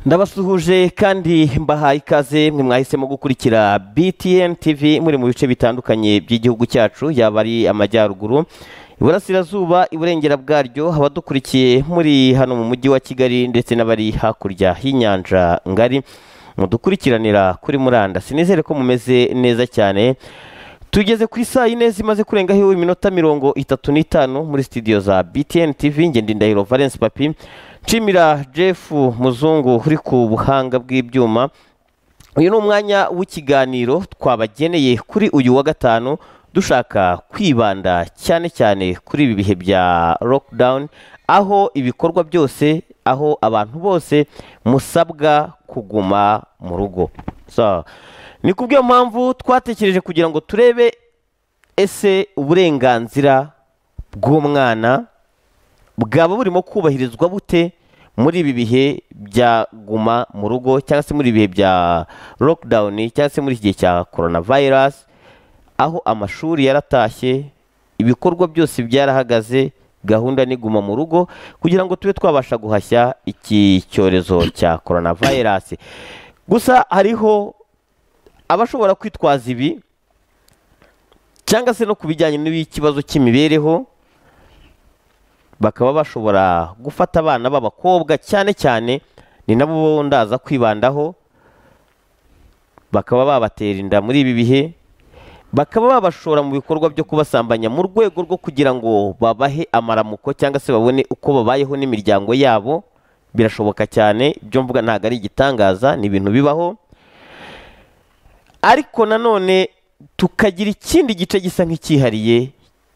ndabasuhuje kandi mbahaye ikaze mwe mwahisemo gukurikira btn tv muri mu bice bitandukanye by'igihugu cyacu yaba ari amajyaruguru iburasirazuba iburengera bwaryo abadukurikiye muri hano mu mujyi wa kigali ndetse n'abari hakurya y'inyanja ngari mudukurikiranira kuri murandasi nizere ko mumeze neza cyane tugeze ku saa yine zimaze kurengaho iminota mirongo itatu n'itanu muri sitidiyo za btn tv ngende ndahiro valence papi nshimira jeff muzungu uri ku buhanga bw'ibyuma uyu ni umwanya w'ikiganiro twabageneye kuri uyu wa gatanu dushaka kwibanda cyane cyane kuri ibi bihe bya lockdown aho ibikorwa byose aho abantu bose musabwa kuguma mu rugo So, ni ku bw'iyo mpamvu twatekereje kugira ngo turebe ese uburenganzira bw'umwana bwaba burimo kubahirizwa bute muri ibi bihe bya guma mu rugo cyangwa se muri ibi bihe bya lockdown cyangwa se muri iki gihe cya coronavirus aho amashuri yaratashye ibikorwa byose byarahagaze gahunda ni guma mu rugo kugira ngo tube twabasha guhashya iki cyorezo cya coronavirus gusa hariho abashobora kwitwaza ibi cyangwa se no ku bijyanye n'ikibazo cy'imibereho bakaba bashobora gufata abana b'abakobwa cyane cyane ni nabo ndaza kwibandaho bakaba babatera inda muri ibi bihe bakaba babashora mu bikorwa byo kubasambanya mu rwego rwo kugira ngo babahe amaramuko cyangwa se babone uko babayeho n'imiryango yabo birashoboka cyane ibyo mvuga ntabwo ari igitangaza ni ibintu bibaho ariko nanone tukagira ikindi gice gisa nk'icyihariye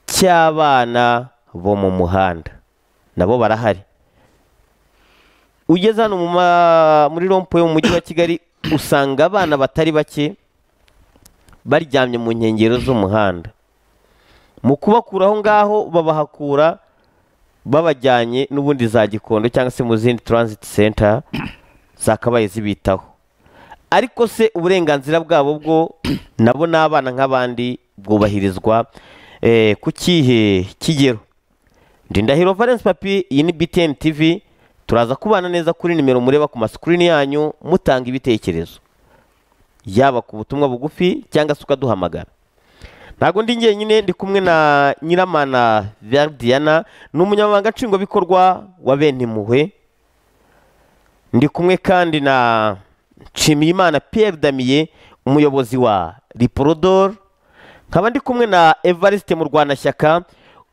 cy'abana bo mu muhanda nabo barahari ugeze hano mu ma- muri rompo yo mu mujyi wa kigali usanga abana batari bake baryamye mu nkengero z'umuhanda mu kubakura aho ngaho babahakura babajyanye n'ubundi za gikondo cyangwa se mu zindi transit center zakabaye zibitaho ariko se uburenganzira bwabo bwo nabo ni abana nk'abandi bwubahirizwa eh, ku kihe kigero ndindahiro valence papi iyi ni btn tv turaza kubana neza kuri nimero mureba ku masikirini yanyu mutanga ibitekerezo yaba ku butumwa bugufi cyangwa se ukaduhamagara ntabwo ndi njyenyine ndi kumwe na nyiramana verdiana ni umunyamabanga nshingwabikorwa wa benimpuhwe ndi kumwe kandi na nshimiyimana pierre damiye umuyobozi wa riporodor nkaba ndi kumwe na evariste murwanashyaka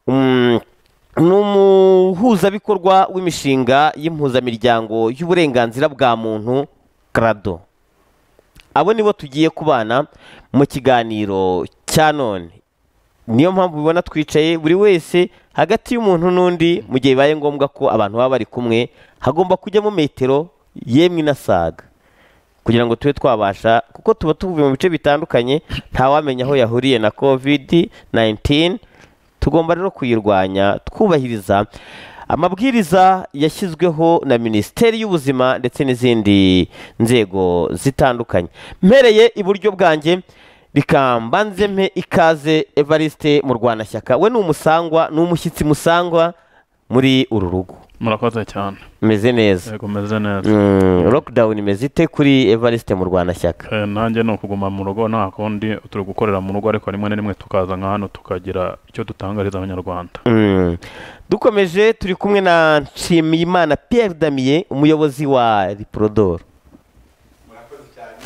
mm, ni umuhuzabikorwa w'imishinga y'impuzamiryango y'uburenganzira bwa muntu krado abo nibo tugiye kubana mu kiganiro cya none niyo mpamvu ubibona twicaye buri wese hagati y'umuntu n'undi mu gihe bibaye ngombwa ko abantu baba bari kumwe hagomba kujyamo metero yemwe inasaga kugira ngo tube twabasha kuko tuba tuvuye mu bice bitandukanye ntawamenya aho yahuriye na covid 19 tugomba rero kuyirwanya twubahiriza amabwiriza yashyizweho na minisiteri y'ubuzima ndetse n'izindi nzego zitandukanye mpereye iburyo bwanjye reka mbanze mpe ikaze evariste mu rwanashyaka we ni umusangwa ni umushyitsi musangwa muri uru rugo murakoze cyane meze neza yego meze neza Mm, lockdown imeze ite kuri evariste mu rwanashyaka Eh, nanjye ni ukuguma mu rugo nta kundi turi gukorera mu rugo ariko rimwe na rimwe tukaza nka hano tukagira icyo dutangariza abanyarwanda Mm. dukomeje turi kumwe na nshimiyimana pierre damier umuyobozi wa riporodoro murakoze cyane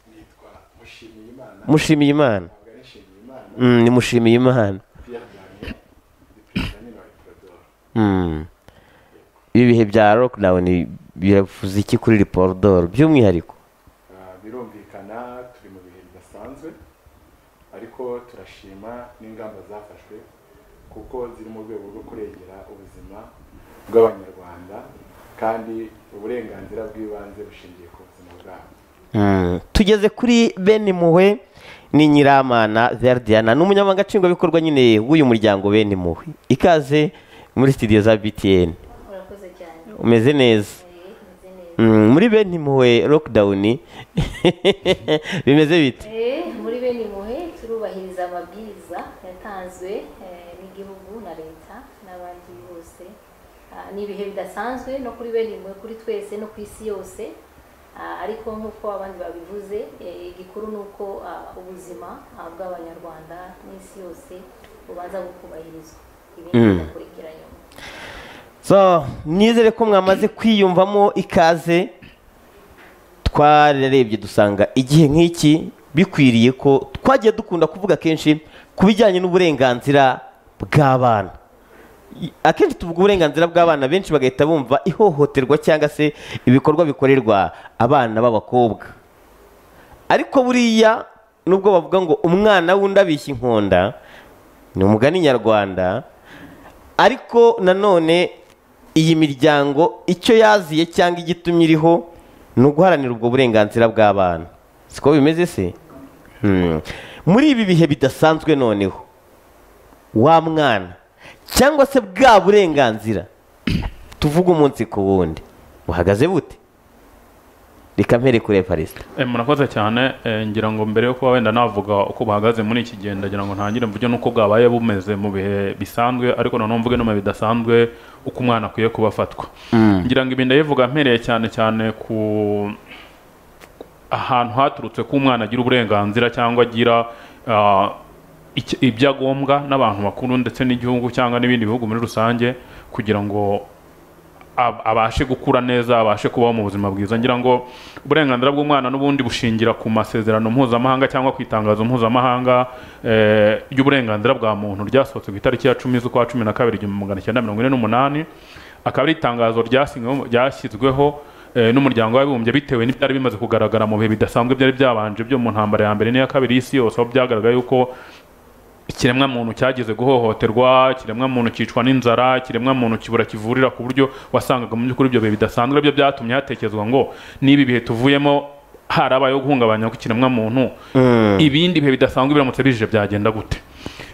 nitwa mushimiyimana mushimiyimana ntabwo ari nshimiyimana Mm, ni mushimiyimana pierre damier ni perezida nyine wa ecuador Mm. ibi bihe bya lockdown biravuze iki kuri riporodoro by'umwihariko Ah, birumvikana turi mu bihe bidasanzwe ariko turashima n'ingamba zafashwe kuko ziri mu rwego rwo kurengera ubuzima bw'abanyarwanda kandi uburenganzira bw'ibanze bushingiye ku buzima bwabo Mm. tugeze kuri bene impuhwe ni nyiramana verdiana ni umunyamabanga nshingwabikorwa nyine w'uyu muryango bene impuhwe ikaze muri studio za btn murakoze cyane umeze neza Eh, meze neza. Mm, muri bene impuhwe lockdown bimeze bite Eh, muri bene impuhwe turubahiriza amabwiriza yatanzwe eh, n'igihugu na leta n'abandi bose Ah, ni ibihe bidasanzwe no kuri bene mwe kuri twese no ku isi yose Ah, ariko nk'uko abandi babivuze eh, igikuru ni uko ah, ubuzima ah, bw'abanyarwanda n'isi yose bubanza bukubahirizwa ibindi Mm. bigakurikira nyuma so nizere ko mwamaze kwiyumvamo ikaze twararebye dusanga igihe nk'iki bikwiriye ko twagiye dukunda kuvuga kenshi ku bijyanye n'uburenganzira bw'abana I- akenshi tuvuga uburenganzira bw'abana benshi bagahita bumva ihohoterwa cyangwa se ibikorwa bikorerwa abana b'abakobwa ariko buriya nubwo bavuga ngo umwana w'undi abishya inkonda ni umugani nyarwanda ariko nanone iyi miryango icyo yaziye cyangwa igitumye iriho ni uguharanira ubwo burenganzira bw'abana siko bimeze se Hmm. muri ibi bihe bidasanzwe noneho wa mwana cyangwa se bwa burenganzira tuvuga umunsi ku wundi buhagaze bute reka mpere kuri evariste Eh, murakoze cyane eh, ngira ngo mbere yo kuba wenda navuga uko bahagaze muri iki gihe ndagira ngo ntangire mvuge n'uko bwabaye bumeze mu bihe bisanzwe ariko noneho mvuge no mu bihe bidasanzwe uko umwana akwiye kuba afatwa ngira ngo ibi ndayivuga mpereye cyane cyane ku ahantu haturutse ko umwana agira uburenganzira cyangwa agira ah, iki- ibyo agombwa n'abantu bakuru ndetse n'igihugu cyangwa n'ibindi bihugu muri rusange kugira ngo ab- abashe gukura neza abashe kubaho mu buzima bwiza ngira ngo uburenganzira bw'umwana n'ubundi bushingira ku masezerano mpuzamahanga cyangwa ku itangazo mpuzamahanga eh, ry'uburenganzira bwa muntu ryasohotse ku itariki ya cumi z'ukwa cumi na kabiri igihumbi magana cyenda mirongo ine n'umunani akaba ari itangazo ryasinyweho- ryashyizweho eh, n'umuryango w'abibumbye bitewe n'ibyari bimaze kugaragara mu bihe bidasanzwe byari byabanje byo mu ntambara ya mbere n'iya kabiri y'isi yose aho byagaragaye yuko ikiremwa muntu cyageze guhohoterwa ikiremwa muntu cyicwa n'inzara ikiremwa muntu kibura kivurira ku buryo wasangaga mu by'ukuri ibyo bihe bidasanzwe byo byatumye hatekerezwa ngo n'ibi bihe tuvuyemo harabayeho guhungabanya kw'ikiremwa muntu ibindi bihe bidasanzwe biramutse bije byagenda gute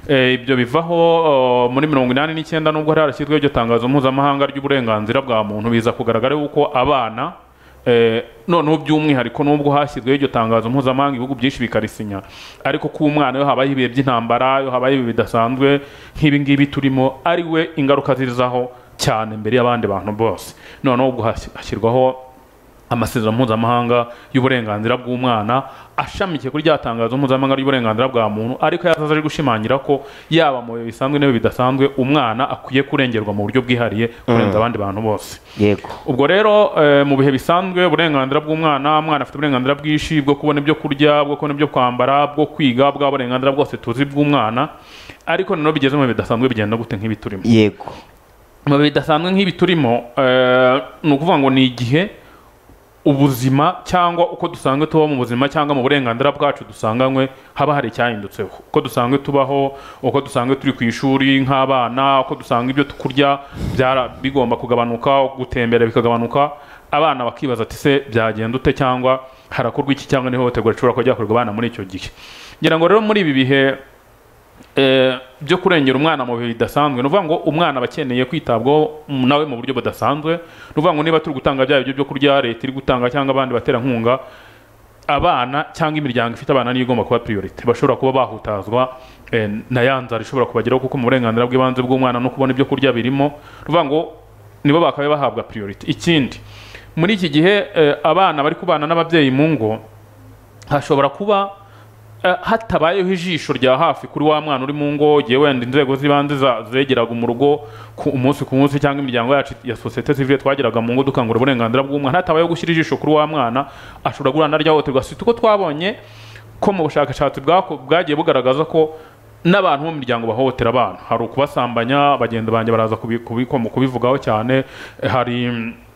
Eh, ibyo bivaho eh, muri mirongo inani n'icyenda nubwo hari harashyizweho iryo tangazo mpuzamahanga ry'uburenganzira bwa muntu biza kugaragara yuko abana Eh, noneho by'umwihariko nubwo hashyizweho iryo tangazo mpuzamahanga ibihugu byinshi bikarisinya ariko ko umwana iyo habayeho ibihe by'intambara iyo habayeho ibihe bidasanzwe nk'ibi ngibi turimo ari we ingaruka zizaho cyane mbere y'abandi bantu bose noneho ubwo hasi- hashyirwaho amasezerano mpuzamahanga y'uburenganzira bw'umwana ashamikiye kuri rya tangazo mpuzamahanga ry'uburenganzira bwa muntu ariko yazaza ari gushimangira ko yaba mu bihe bisanzwe n'ibihe bidasanzwe umwana akwiye kurengerwa mu buryo bwihariye kurenza abandi bantu bose yego ubwo rero eh, mu bihe bisanzwe uburenganzira bw'umwana umwana afite uburenganzira bwinshi bwo kubona ibyo kurya bwo kubona ibyo kwambara bwo kwiga bwa burenganzira bwose tuzi bw'umwana ariko noneho bigeze mu bihe bidasanzwe bigenda gute nk'ibi turimo yego mu bihe bidasanzwe nk'ibi turimo eh, ni ukuvuga ngo ni igihe ubuzima cyangwa uko dusanzwe tubaho mu buzima cyangwa mu burenganzira bwacu dusanganywe haba hari icyahindutseho uko dusanzwe tubaho uko dusanzwe turi ku ishuri nk'abana uko dusanga ibyo kurya byara- bigomba kugabanuka gutembera bikagabanuka abana bakibaza ati se byagenda ute cyangwa harakorwa iki cyangwa n'ihohoterwa rishobora kuba ryakorerwa abana muri icyo gihe ngira ngo rero muri ibi bihe eh, byo kurengera umwana mu bihe bidasanzwe ni ukuvuga ngo umwana aba akeneye kwitabwaho mm, nawe mu buryo budasanzwe ni ukuvuga ngo niba turi gutanga bya biryo byo kurya leta iri gutanga cyangwa abandi baterankunga abana cyangwa imiryango ifite abana niyo igomba kuba priorite bashobora kuba bahutazwa eh, na ya nzara ishobora kubageraho kuko mu burenganzira bw'ibanze bw'umwana no kubona ibyo kurya birimo ni ukuvuga ngo nibo bakabaye bahabwa priorite ikindi muri iki gihe eh, abana bari kubana n'ababyeyi mu ngo hashobora kuba eh, hatabayeho ijisho rya hafi kuri wa mwana uri mu ngo igihe wenda inzego z'ibanze za- zegeraga mu rugo ku umunsi ku munsi cyangwa imiryango yacu ya sosiyete sivile twageraga mu ngo dukangura uburenganzira bw'umwana hatabayeho gushyira ijisho kuri wa mwana ashobora guhura naryahohoterwa si uko twabonye ko mu bushakashatsi bwako- bwagiye bugaragaza ko n'abantu bo mu miryango bahohotera abana hari ukubasambanya bagenda banjye baraza kubi- kubi- kubivugaho cyane eh, hari mm,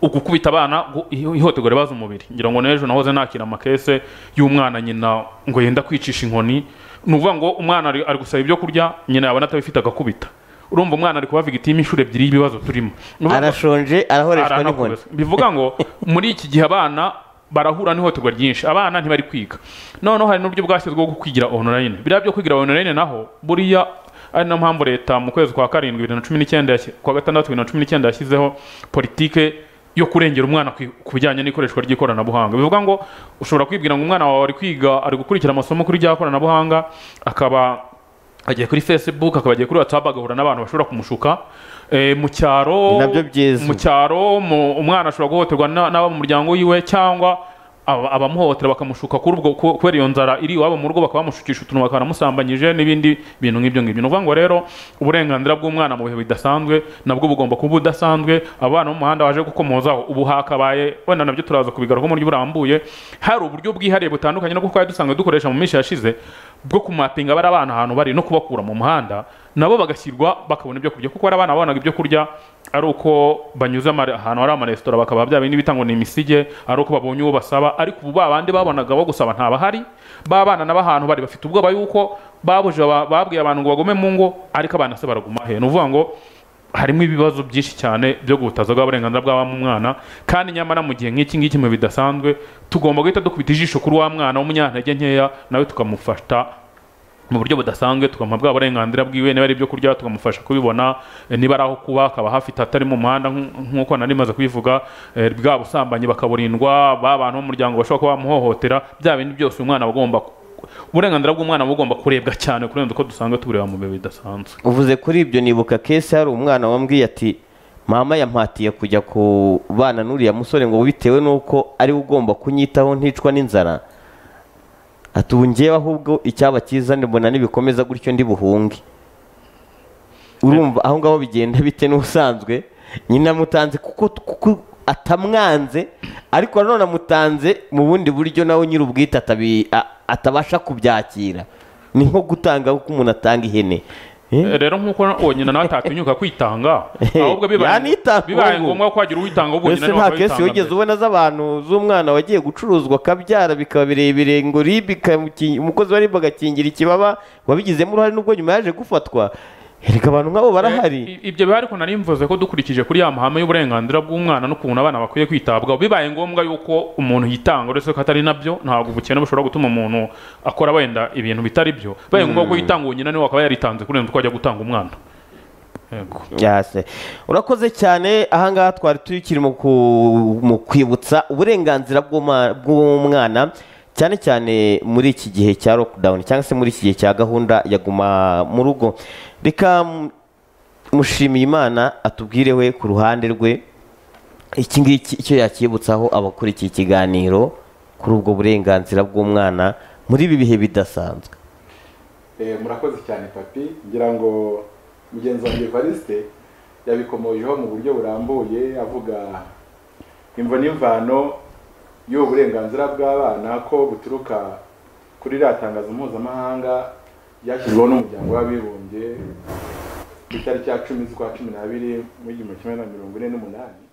ugukubita abana gu- iho- ihohoterwa ribaza umubiri ngira ngo n'ejo nahoze nakira amakese y'umwana nyina ngo yenda kwicisha inkoni ni ukuvuga ngo umwana ari ari gusaba ibyo kurya nyina yabona atabifite agakubita urumva umwana ari kuba victime inshuro ebyiri y'ibibazo turimo Ni ukuvuga ngo- arashonje arahoreshwa n'inkoni Aranakubiswe. bivuga ngo muri iki gihe abana barahura n'ihohoterwa ryinshi abana ntibari kwiga noneho hari n'uburyo bwashyizweho bwo kwigira online biriya byo kwigira online naho buriya ari nayo mpamvu leta mu kwezi kwa karindwi bibiri na cumi n'icyenda yashyi- kwa gatandatu bibiri na cumi n'icyenda yashyizeho politike yo kurengera umwana ku- ku bijyanye n'ikoreshwa ry'ikoranabuhanga bivuga ngo ushobora kwibwira ngo umwana wawe ari kwiga ari gukurikira amasomo kuri rya koranabuhanga akaba agiye kuri facebook akaba agiye kuri whatsapp agahura n'abantu bashobora kumushuka Eh, mu cyaro Ni nabyo byiza. mu cyaro mu- umwana ashobora guhohoterwa na- n'abo mu muryango wiwe cyangwa aba- abamuhohotera bakamushuka kuri ubwo ku- kubera iyo nzara iri iwabo mu rugo bakaba bamushukisha utuntu bakanamusambanyije n'ibindi bintu nk'ibyo ngibyo ni ukuvuga ngo rero uburenganzira bw'umwana mu bihe bidasanzwe nabwo bugomba kuba budasanzwe abana bo mu muhanda baje gukomozaho ubu hakabaye wenda nabyo turaza kubigaruka mu buryo burambuye hari uburyo bwihariye butandukanye no twari dusanzwe dukoresha mu minsi yashize bwo kumapinga bari abana ahantu bari no kubakura mu muhanda nabo bagashyirwa bakabona ibyo kurya kuko hari abana babonaga ibyo kurya ari uko banyuze ama- ahantu hari amaresitora bakaba bya bindi bitangwa ni imisige ari uko babonye uwo basaba ariko ubu ba bandi babonaga bo gusaba ntabahari ba bana nabo ahantu bari bafite ubwoba yuko babuje aba- babwiye abantu ngo bagume mu ngo ariko abana se baraguma he ni ukuvuga ngo harimo ibibazo byinshi cyane byo guhutaza bw'uburenganzira bw'abamwana kandi nyamara mu gihe nk'iki ngiki mu bihe bidasanzwe tugomba guhita dukubita ijisho kuri wa mwana w'umunyantege nkeya nawe tukamufata mu buryo budasanzwe tukamuha bwa burenganzira bwiwe niba ari ibyo kurya tukamufasha kubibona eh, niba ari aho kuba akaba hafite atari mu muhanda nk'u- nk'uko nari maze kubivuga eh, bwa busambanyi bakaburindwa ba bantu b'umuryango bashobora kuba bamuhohotera bya bindi byose umwana aba agomba ku- uburenganzira bw'umwana buba bugomba kurebwa cyane kurenza uko dusanzwe tubureba mu bihe bidasanzwe uvuze kuri ibyo nibuka kese hari umwana wambwiye ati mama yampatiye kujya kubana n'uriya musore ngo bitewe n'uko ari we ugomba kunyitaho nticwa n'inzara ati ubu ngewe ahubwo icyaba cyiza mbona nibikomeza gutyo ndi buhunge urumva aho ngaho bigenda bite n'usanzwe nyine amutanze kuko kuko atamwanze ariko nanone amutanze mu bundi buryo nawe nyiri ubwite atabi- a- atabasha kubyakira ni nko gutanga uko umuntu atanga ihene Eh? Eh, rero nk'uko wonyine nawe atatinyuka kwitanga ahubwo bibaye yanitanga bibaye ubu. ngombwa ko wagira uwitanga ahubwo mbese nyine nta kesi wigeze mbere. ubona z'abantu z'umwana wagiye gucuruzwa akabyara bikaba birebire ngo rib ikamuki- umukozi wa rib agakingira ikibaba wabigizemo uruhare n'ubwo nyuma yaje gufatwa erega abantu nk'abo barahari I- ibyo biba ariko nari mvuze ko dukurikije kuri ya mahame y'uburenganzira bw'umwana n'ukuntu abana bakwiye kwitabwaho bibaye ngombwa yuko umuntu yitanga uretse ko atari nabyo ntabwo ubukene bushobora gutuma umuntu akora wenda ibintu bitari byo bibaye ngombwa ko yitanga uwo nyina niwe akaba yaritanze kurenza uko ajya gutanga umwana yego yase urakoze cyane ahangaha twari tukiri mu ku- mu kwibutsa uburenganzira bw'uma- bw'umwana cyane cyane muri iki gihe cya lockdown cyangwa se muri iki gihe cya gahunda ya guma mu rugo reka mm, mushimiye imana atubwire we ku ruhande rwe iki ngiki icyo yakibutsaho abakurikiye ikiganiro kuri ubwo burenganzira bw'umwana muri ibi bihe bidasanzwe Eh, murakoze cyane papi ngira ngo mugenzi wanjye evariste yabikomojeho mu buryo burambuye avuga imvo n'imvano y'ubu burenganzira bw'abana ko buturuka kuri ririya tangazo mpuzamahanga ryashyizweho n'umuryango w'abibumbye ku itariki ya cumi z'ukwa cumi n'abiri mu gihumbi kimwe na mirongo ine n'umunani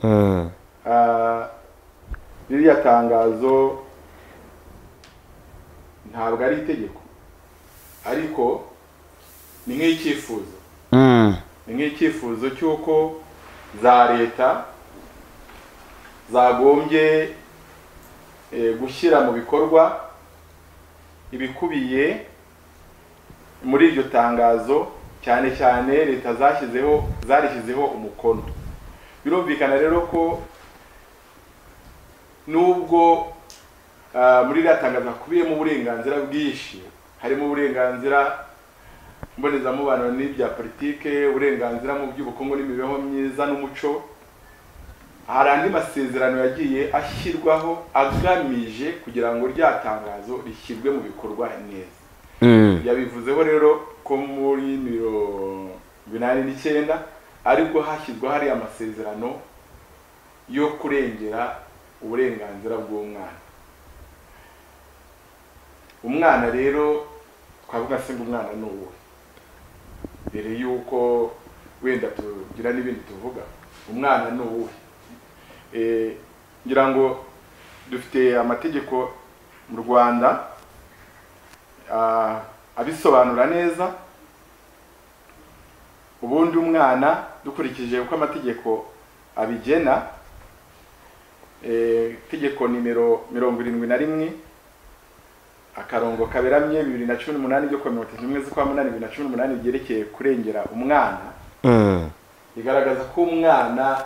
Mm. Ah, ririya tangazo ntabwo ari itegeko ariko ni nk'icyifuzo Mm. ni nk'icyifuzo cy'uko za leta zagombye eh, gushyira mu bikorwa ibikubiye muri iryo tangazo cyane cyane leta zashyizeho zarishyizeho umukono birumvikana rero ko nubwo ah, muri iriya tangazo hakubiyemo uburenganzira bwinshi harimo uburenganzira mbonezamubano n'ibya politike uburenganzira mu by'ubukungu n'imibereho myiza n'umuco hari andi masezerano yagiye ashyirwaho agamije kugira ngo rya tangazo rishyirwe mu bikorwa neza Mm. yabivuzeho rero ko muri mirongo inani n'icyenda aribwo hashyizweho hariya amasezerano yo kurengera uburenganzira bw'umwana umwana rero twavuga se ngo umwana ni uwe mbere y'uko wenda tugira n'ibindi tuvuga umwana ni uwe Eh, ngira ngo dufite amategeko mu rwanda ah, abisobanura neza ubundi umwana dukurikije uko amategeko abigena eh, itegeko nimero mirongo irindwi na rimwe akarongo kaberamye bibiri na cumi n'umunani ryo kuwa mirongo itatu n'imwe z'ukwa munani bibiri na cumi n'umunani ryerekeye kurengera umwana Mm. rigaragaza ko umwana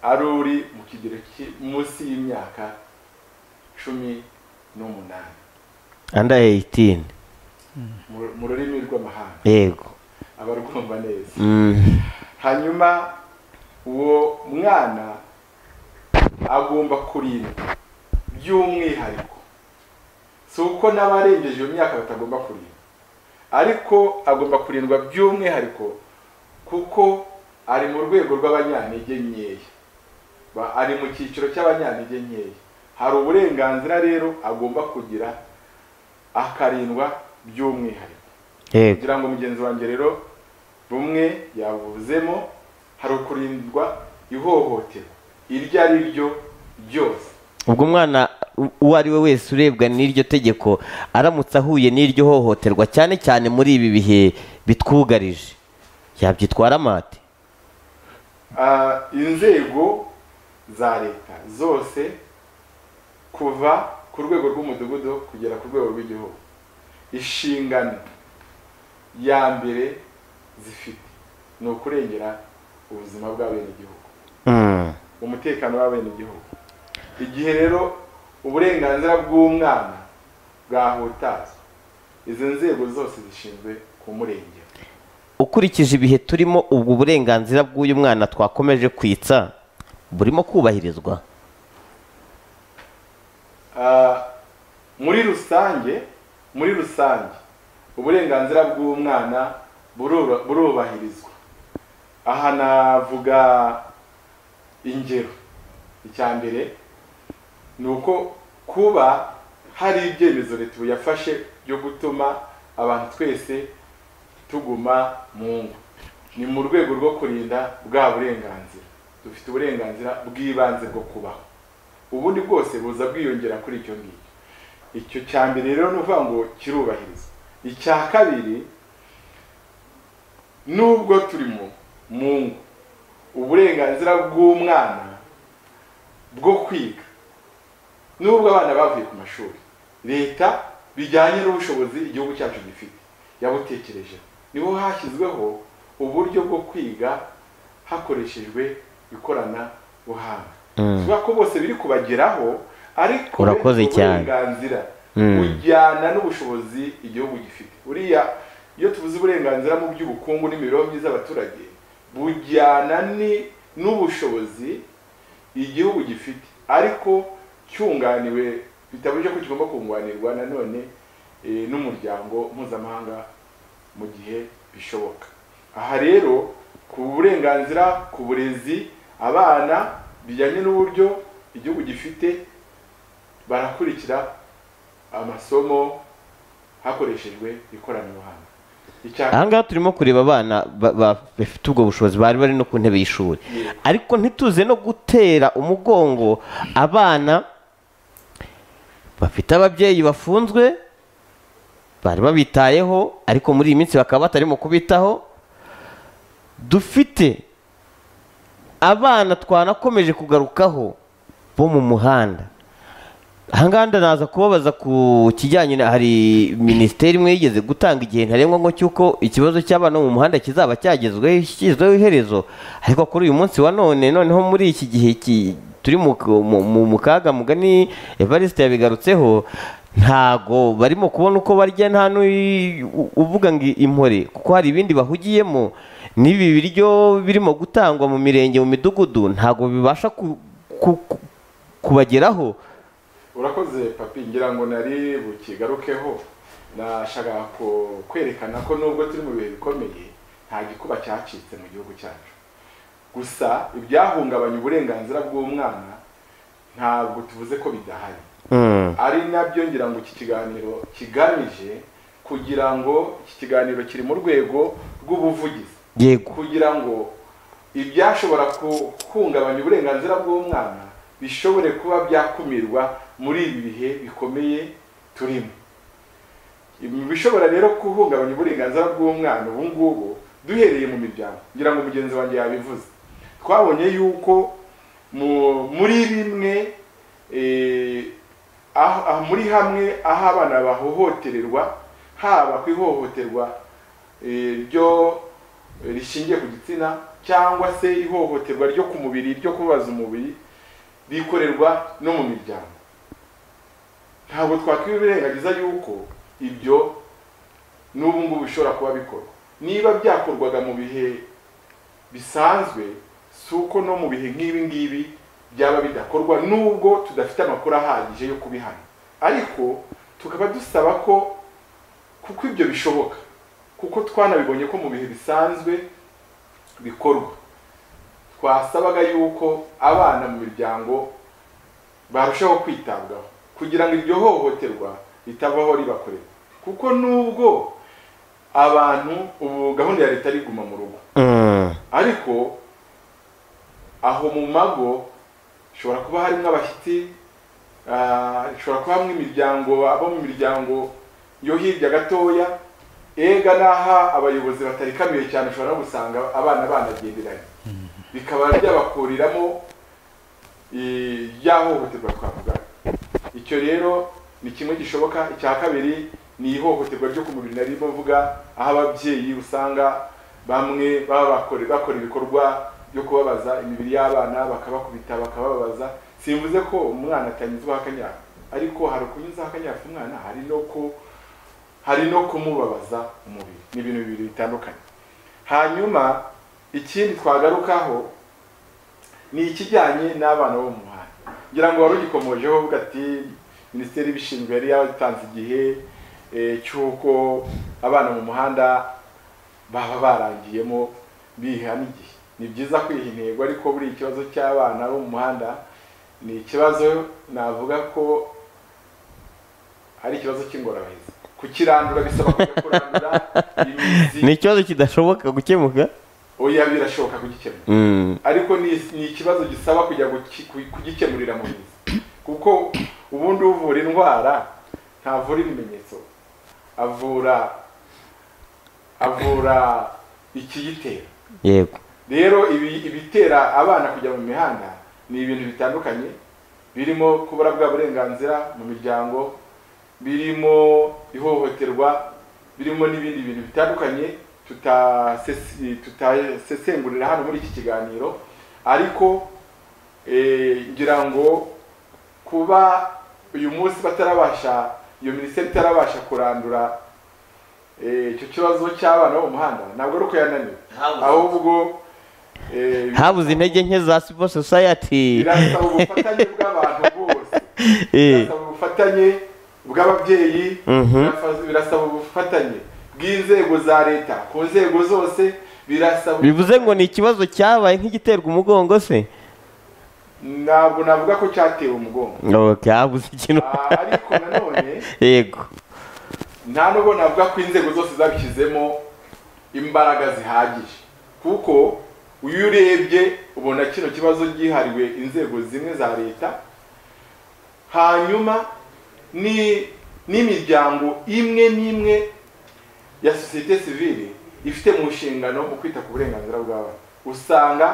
ari uri mu kigero ki- munsi y'imyaka cumi n'umunani under 18 mu- mu rurimi rw'amahanga yego abarwumva neza Mm. hanyuma uwo mwana agomba kurindwa by'umwihariko si uko n'abarengeje iyo myaka batagomba kurindwa ariko agomba kurindwa by'umwihariko kuko ari mu rwego rw'abanyantege nkeya Ba- ari mu cyiciro cy'abanyantege nkeya hari uburenganzira rero agomba kugira akarindwa by'umwihariko yego kugira ngo mugenzi wanjye rero rumwe yabuvuzemo hari ukurindwa ihohoterwa iryo ari ryo ryose ubwo umwana u- uwo ari we wese urebwa n'iryo tegeko aramutse ahuye n'iryo hohoterwa cyane cyane muri ibi bihe bitwugarije yabyitwara amate Ah, inzego za leta zose kuva ku rwego rw'umudugudu kugera ku rwego rw'igihugu inshingano ya mbere zifite ni ukurengera ubuzima bw'abenegihugu Mm. umutekano w'abenegihugu igihe rero uburenganzira bw'umwana bwahutazwa izo nzego zose zishinzwe kumurengera ukurikije ibihe turimo ubwo burenganzira bw'uyu mwana twakomeje kwitsa burimo kubahirizwa Ah, muri rusange muri rusange uburenganzira bw'umwana burura- burubahirizwa aha navuga ingero icya mbere ni uko kuba hari ibyemezo leta ubu yafashe byo gutuma abantu twese tuguma mu ngo ni mu rwego rwo kurinda bwa burenganzira dufite uburenganzira bw'ibanze bwo kubaho ubundi bwose buza bwiyongera kuri icyo ngicyo icyo cya mbere rero ni ukuvuga ngo kirubahirizwa icya kabiri nubwo turi mu mu ngo uburenganzira bw'umwana bwo kwiga nubwo abana bavuye ku mashuri leta bijyanye n'ubushobozi igihugu cyacu gifite yabutekerejeho niho hashyizweho uburyo bwo kwiga hakoreshejwe ikoranabuhanga Mm. tuvuga ko bose biri kubageraho ariko Urakoze bifite cyane. uburenganzira Mm. bujyana n'ubushobozi igihugu gifite uriya iyo tuvuze uburenganzira mu by'ubukungu n'imibereho myiza y'abaturage bujyana ni- n'ubushobozi igihugu gifite ariko cyunganiwe bitabujije ko kigomba kunganirwa nanone eh, n'umuryango mpuzamahanga mu gihe bishoboka aha rero ku burenganzira ku burezi abana bijyanye n'uburyo igihugu gifite barakurikira amasomo hakoreshejwe ikoranabuhanga icya ahangaha turimo kureba abana ba- ba- bafite ubwo bushobozi bari bari no ku ntebe y'ishuri ariko ntituze no gutera umugongo abana bafite ababyeyi bafunzwe bari babitayeho ariko muri iyi minsi bakaba batarimo kubitaho dufite abana twanakomeje kugarukaho bo mu muhanda ahangaha ndanaza kubabaza ku kijyanye na hari minisiteri imwe yigeze gutanga igihe ntarengwa ngo cy'uko ikibazo cy'abana bo mu muhanda kizaba cyagezweho kishyizweho iherezo ariko kuri uyu munsi wa none noneho muri iki gihe ki- turi mu, mu, mu, mu kaga mugani evariste yabigarutseho ntago barimo kubona uko barya nta n'uyi- u- uvuga ngo impore kuko hari ibindi bahugiyemo n'ibi biryo birimo gutangwa mu mirenge mu midugudu ntago bibasha ku, ku, ku, kubageraho urakoze papi ngira ngo nari bukigarukeho nashaka ku- kwerekana ko nubwo turi mu bihe bikomeye nta gikuba cyacitse mu gihugu cyacu gusa ibyahungabanya uburenganzira bw'umwana ntabwo tuvuze ko bidahari Mm. ari nabyo ngira ngo iki kiganiro kigamije kugira ngo iki kiganiro kiri mu rwego rw'ubuvugizi yego kugira ngo ibyashobora guhungabanya uburenganzira bw'umwana bishobore kuba byakumirwa muri ibi bihe bikomeye turimo Ibi bishobora rero guhungabanya uburenganzira bw'umwana ubu ngubu duhereye mu miryango ngira ngo mugenzi wanjye yabivuze twabonye yuko mu- muri bimwe eh, aho- aho- muri hamwe aho abana bahohotererwa haba ku ihohoterwa eh, ryo rishingiye ku gitsina cyangwa se ihohoterwa ryo ku mubiri ryo kubabaza umubiri rikorerwa no mu miryango ntabwo twakwirengagiza yuko ibyo n'ubu ngubu bishobora kuba bikorwa niba byakorwaga mu bihe bisanzwe si uko no mu bihe nk'ibi ngibi byaba bidakorwa nubwo tudafite amakuru ahagije yo kubihana ariko tukaba dusaba ko kuko ibyo bishoboka kuko twanabibonye ko mu bihe bisanzwe bikorwa twasabaga yuko abana mu miryango barushaho kwitabwaho kugira ngo iryo hohoterwa ritavaho ribakorera kuko nubwo abantu ubu gahunda ya leta ari iguma mu rugo Mm. ariko aho mu mago hashobora kuba harimo abashyitsi ah, hashobora kuba hamwe imiryango abo mu miryango yo hirya gatoya ega n'aha abayobozi batarikamiye cyane ushobora no gusanga abana banagenderanye bikaba byabakuriramo eh, ya hohoterwa twavuga icyo rero ni kimwe gishoboka icya kabiri ni ihohoterwa ryo ku mubiri narimo mvuga aho ababyeyi usanga bamwe baba bakore- bakora ibikorwa byo kubabaza imibiri y'abana bakabakubita bakababaza simvuze ko umwana atanyuzwaho akanyafu ariko hari ukunyuzaho akanyafu umwana hari no ku hari no kumubabaza umubiri ni ibintu bibiri bitandukanye hanyuma ikindi twagarukaho ni ikijyanye n'abana bo mu muhanda ngira ngo wari ugikomojeho uvuga ati minisiteri ibishinzwe yari yatanze igihe eh, cy'uko abana mu muhanda baba barangiyemo biha n'igihe ni byiza kwiha intego ariko buri ikibazo cy'abana bo mu muhanda ni ikibazo navuga ko ari ikibazo cy'ingorabahizi kukirandura bisaba kujya kurandura imizi ni ikibazo kidashoboka gukemuka oya birashoboka kugikemura Mm. ariko ni ni ikibazo gisaba kujya guki- ku- kugikemurira mu mizi kuko ubundi uvura indwara ntavura ibimenyetso avura avura ikiyitera yego rero ibi- ibitera abana kujya mu mihanda ni ibintu bitandukanye birimo kubura bwa burenganzira mu miryango birimo ihohoterwa birimo n'ibindi bintu bitandukanye tutasesi- tutasesengurira hano muri iki kiganiro ariko eh, ngira ngo kuba uyu munsi batarabasha iyo minisiteri itarabasha kurandura eh, icyo kibazo cy'abana bo mu muhanda ntabwo ari uko yananiwe Habuze. ahubwo eh, habuze intege nke za civil society birasaba ubufatanye bw'abantu bose Eh. birasaba ubufatanye bw'ababyeyi Mhm. birasa- birasaba ubufatanye bw'inzego za leta ku nzego zose birasaba bivuze ngo ni ikibazo cyabaye nk'igiterwa umugongo se ntabwo navuga ko cyatewe umugongo ok habuze ikintu Ah, ariko nanone yego nta nubwo navuga ko inzego zose zabishyizemo imbaraga zihagije kuko iyo urebye ubona kino kibazo gihariwe inzego zimwe za leta hanyuma ni n'imiryango imwe n'imwe ya sosiyete sivile ifite mu nshingano mu kwita ku burenganzira bw'abana usanga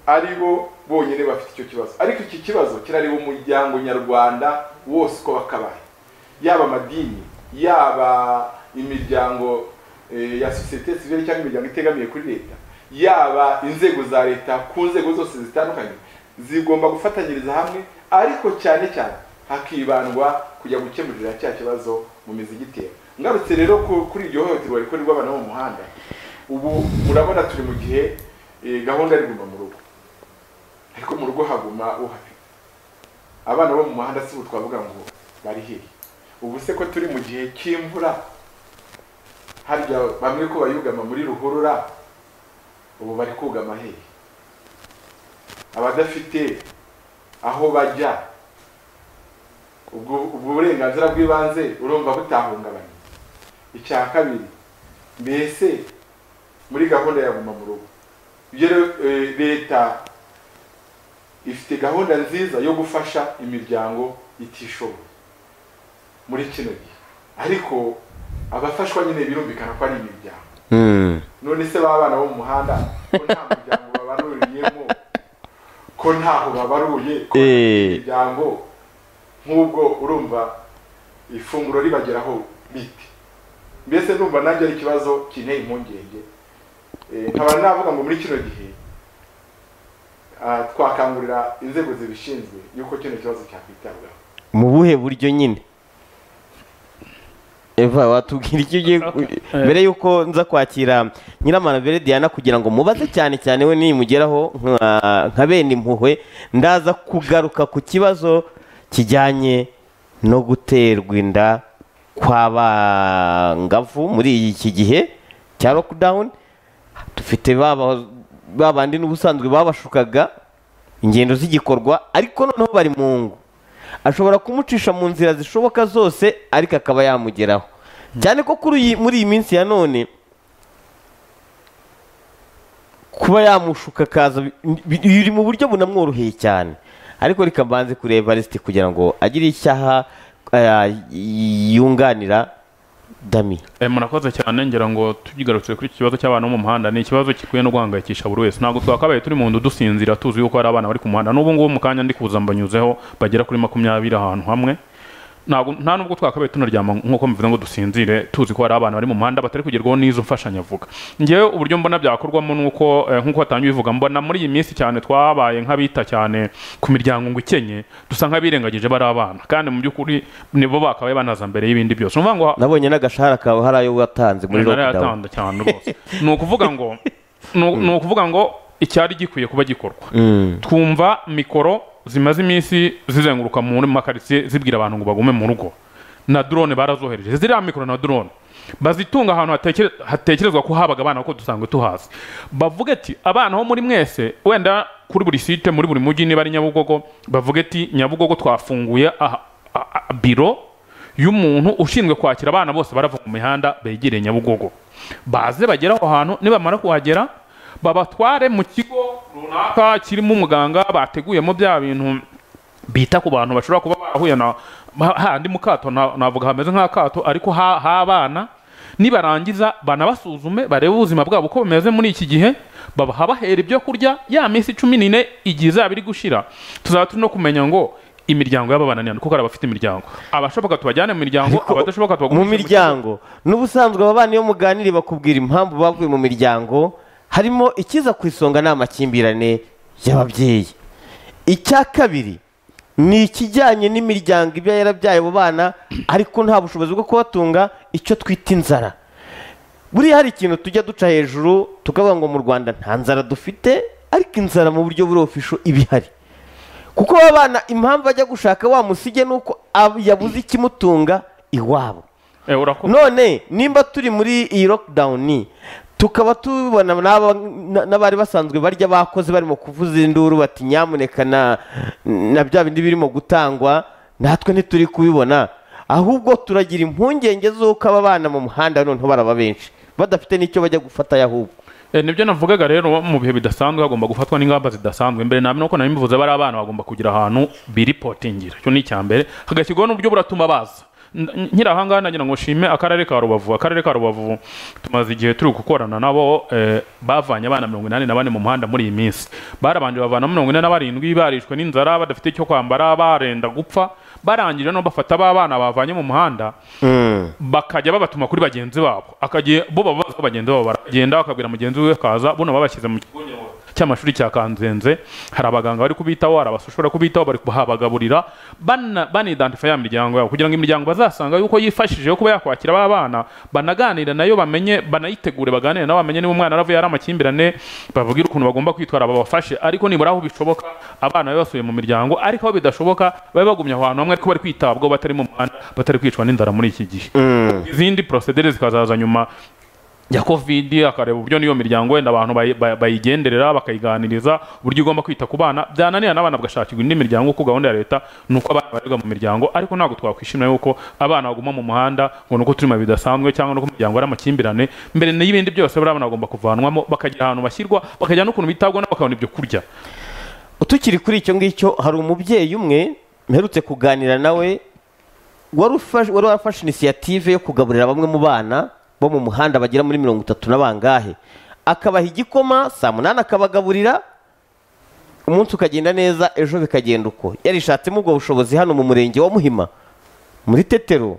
ari bo bonyine bafite icyo kibazo ariko iki kibazo kirareba umuryango nyarwanda wose uko wakabaye yaba amadini yaba imiryango eh, ya sosiyete sivile cyangwa imiryango itegamiye kuri leta yaba inzego za leta ku nzego zose zitandukanye zigomba gufatanyiriza hamwe ariko cyane cyane hakibandwa kujya gukemurira cya kibazo mu mizi gitera ngarutse rero ku- kuri iryo hohoterwa rikorerwa abana bo mu muhanda ubu murabona turi mu gihe eh, gahunda yo kuguma mu rugo ariko mu rugo haguma uhafite abana bo mu muhanda si ubu twavuga ngo bari hehe ubu se ko turi mu gihe cy'imvura harya bamwe ko bayugama muri ruhurura ubu bari kugama hehe abadafite aho bajya ubwo ubwo burenganzira bw'ibanze urumva butahungabanye icya kabiri mbese muri gahunda ya guma mu rugo ibyo rero, eh, leta ifite gahunda nziza yo gufasha imiryango itishoboye muri kino gihe ariko abafashwa nyine birumvikana ko ari imiryango Mm. none se b'abana bo mu muhanda ko nta muryango babaruriyemo ko ntaho babaruye ko nta Eh. miryango nk'ubwo urumva ifunguro ribageraho bite mbese numva nanjye ari ikibazo kinteye impungenge Eh, nkaba navuga ngo muri kino gihe ah, twakangurira inzego zibishinzwe yuko kino kibazo cyakwitabwaho mu buhe buryo nyine eva watubwira icyo ugiye ku- Okay. mbere y'uko nza kwakira nyiramanabere diana kugira ngo mubaze cyane cyane we nimugeraho nka- nka bene impuhwe ndaza kugaruka ku kibazo kijyanye no guterwa inda kw'abangavu muri iki gihe cya lockdown dufite baba- ba bandi n'ubusanzwe babashukaga ingendo z'igikorwa ariko noneho bari mu ngo ashobora kumucisha mu nzira zishoboka zose ariko akaba yamugeraho cyane ko kuri iyi muri iyi minsi ya none kuba yamushuka akaza bi- bi- biri mu buryo bunamworoheye cyane ariko reka mbanze kureba Evariste kugira ngo agire icyaha eh, yunganira dami Eh, murakoze cyane ngira ngo tugarutse kuri iki kibazo cy'abana bo mu muhanda ni ikibazo gikwiye no guhangayikisha buri wese ntabwo twakabaye turi mu nzu dusinzira tuzi yuko hari abana bari ku muhanda n'ubu ngubu mu kanya ndi kuza mbanyuzeho bagera kuri makumyabiri ahantu hamwe ntabwo nta nubwo twakabaye tunaryama nk'uko mbivuze ngo dusinzire tuzi ko hari abana bari mu muhanda batari kugerwaho n'izo mfashanyavuga ngewe uburyo mbona byakorwamo nuko eh, nk'uko watangiye ubivuga mbona muri iyi minsi cyane twabaye nk'abita cyane ku miryango ngo ikenye dusa nk'abirengagije bari abana kandi mu by'ukuri nibo bakabaye banaza mbere y'ibindi byose ni ukuvuga ngo nabonye n'agashahara kawe hari ayo watanze muri Nari lockdown yatanda cyane rwose ni ukuvuga ngo ni ni ukuvuga ngo icyari gikwiye kuba gikorwa Mm. twumva mikoro zimaze iminsi zizenguruka muri makaritsiye zibwira abantu ngo bagume mu rugo na drone barazohereje ziriya mikoro na drone bazitunga ahantu hatekere- hatekerezwa ko habaga abana kuko dusanzwe tuhazi bavuga ati abana ho muri mwese wenda kuri buri site muri buri mujyi niba ari nyabugogo bavuga ati nyabugogo twafunguye aha- a- a- biro y'umuntu ushinzwe kwakira abana bose barava mu mihanda begereye nyabugogo baze bagere aho hantu nibamara kuhagera babatware mu kigo runaka kirimo umuganga bateguyemo bya bintu bita ku bantu bashobora kuba barahuye na ha- handi mu kato na- navuga hameze nk'akato ariko ha- h'abana nibarangiza banabasuzume barebe ubuzima bwabo uko bumeze muri iki gihe baba- habahera ibyo kurya ya minsi cumi n'ine igihe izaba iri gushira tuzaba turi no kumenya ngo imiryango y'aba bana ni kuko hari abafite imiryango abashoboka tubajyane mu miryango abadashoboka tubagumishe mu kigo. miryango n'ubusanzwe aba bana iyo muganiriye bakubwira impamvu bavuye mu miryango harimo ikiza ku isonga ni amakimbirane y'ababyeyi icya kabiri ni ikijyanye n'imiryango iba yarabyaye abo bana ariko nta bushobozi bwo kubatunga icyo twita inzara buriya hari ikintu tujya duca hejuru tukavuga ngo mu rwanda nta nzara dufite ariko inzara mu buryo buri ofisho iba ihari kuko aba bana impamvu ajya gushaka wa musige ni uko ab- yabuze ikimutunga iwabo Eh, urakoze. none nimba turi muri iyi lockdown tukaba tubona n'aba- n- n'abari basanzwe barya bakoze barimo kuvuza induru bati nyamuneka na na bya bindi birimo gutangwa natwe ntituri kubibona ahubwo turagira impungenge z'uko aba bana mu muhanda noneho baraba benshi badafite n'icyo bajya gufatayo ahubwo Eh, nibyo navugaga rero mu bihe bidasanzwe hagomba gufatwa n'ingamba zidasanzwe mbere namwe nuko nabimuvuze bari abana bagomba kugira ahantu biripotingira icyo ni icyambere hagashyirwaho n'uburyo buratuma baza N- nkiri ahangaha nagira ngo nshime akarere ka rubavu akarere ka rubavu tumaze igihe turi gukorana nabo eh, bavanye abana mirongo inani na bane mu muhanda muri iyi minsi barabanje bavana mirongo ine na barindwi barishwe n'inzara badafite icyo kwambara barenda gupfa barangije no bafata ba bana bavanye mu muhanda bakajya babatuma kuri bagenzi babo akagiye bo baba bazi ko bagenzi babo baragenda bakabwira mugenzi we akaza buno babashyize mu kigo nderabuzima cy'amashuri cya kanzenze hari abaganga bari kubitaho hari abashobora kubitaho bari kuhabagaburira bana- banidantifa ya miryango yabo kugira ngo imiryango bazasanga yuko yifashije yo kuba yakwakira ba bana banaganire nayo bamenye banayitegure baganire nayo bamenye niba umwana aravuye ari amakimbirane bavugire ukuntu bagomba kwitwara babafashe ariko nibura aho bishoboka abana babe basubiye mu miryango ariko aho bidashoboka babe bagumye aho hantu hamwe ariko bari kwitabwaho batari mu muhanda batari kwicwa n'inzara muri iki gihe izindi procedure zikazaza nyuma ya covid akareba uburyo n'iyo miryango wenda abantu bayi- bay- bayigenderera bakayiganiriza uburyo igomba kwita ku bana byananira n'abana bagashakirwa indi miryango kuko gahunda ya leta ni uko abana barerwa mu miryango ariko ntabwo twakwishimira yuko abana baguma mu muhanda ngo ni uko turimo bidasanzwe cyangwa nuko umuryango ari amakimbirane mbere n'ibindi byose buriya abana bagomba kuvanwamo bakagira ahantu bashyirwa bakagira n'ukuntu bitabwaho nabo bakabona ibyo kurya utukiri kuri icyo ngicyo hari umubyeyi umwe mperutse kuganira nawe wari ufash- wari warafashe inisiyative yo kugaburira bamwe mu bana bo mu muhanda bagera muri mirongo itatu na bangahe akabaha igikoma saa munani akabagaburira umunsi ukagenda neza ejo bikagenda uko yarishatsemo ubwo bushobozi hano mu murenge wa muhima muri tetero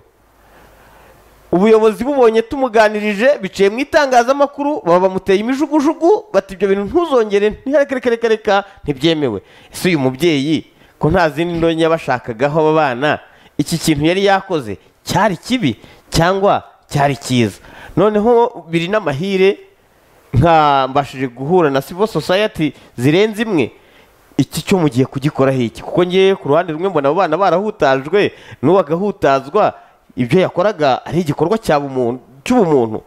ubuyobozi bubonye tumuganirije biciye mu itangazamakuru baba bamuteye imijugujugu bati ibyo bintu ntuzongere ntihareke reka reka reka ntibyemewe ese uyu mubyeyi ko nta zindi ndonke yabashakagaho aba bana iki kintu yari yakoze cyari kibi cyangwa cyari cyiza noneho biri n'amahire nka mbashije guhura na civil society zirenze imwe iki cyo mugiye kugikoraho iki kuko ngewe ku ruhande rumwe mbona abo bana barahutajwe n'uwo agahutazwa ibyo yakoraga ari igikorwa cya bumuntu- cy'ubumuntu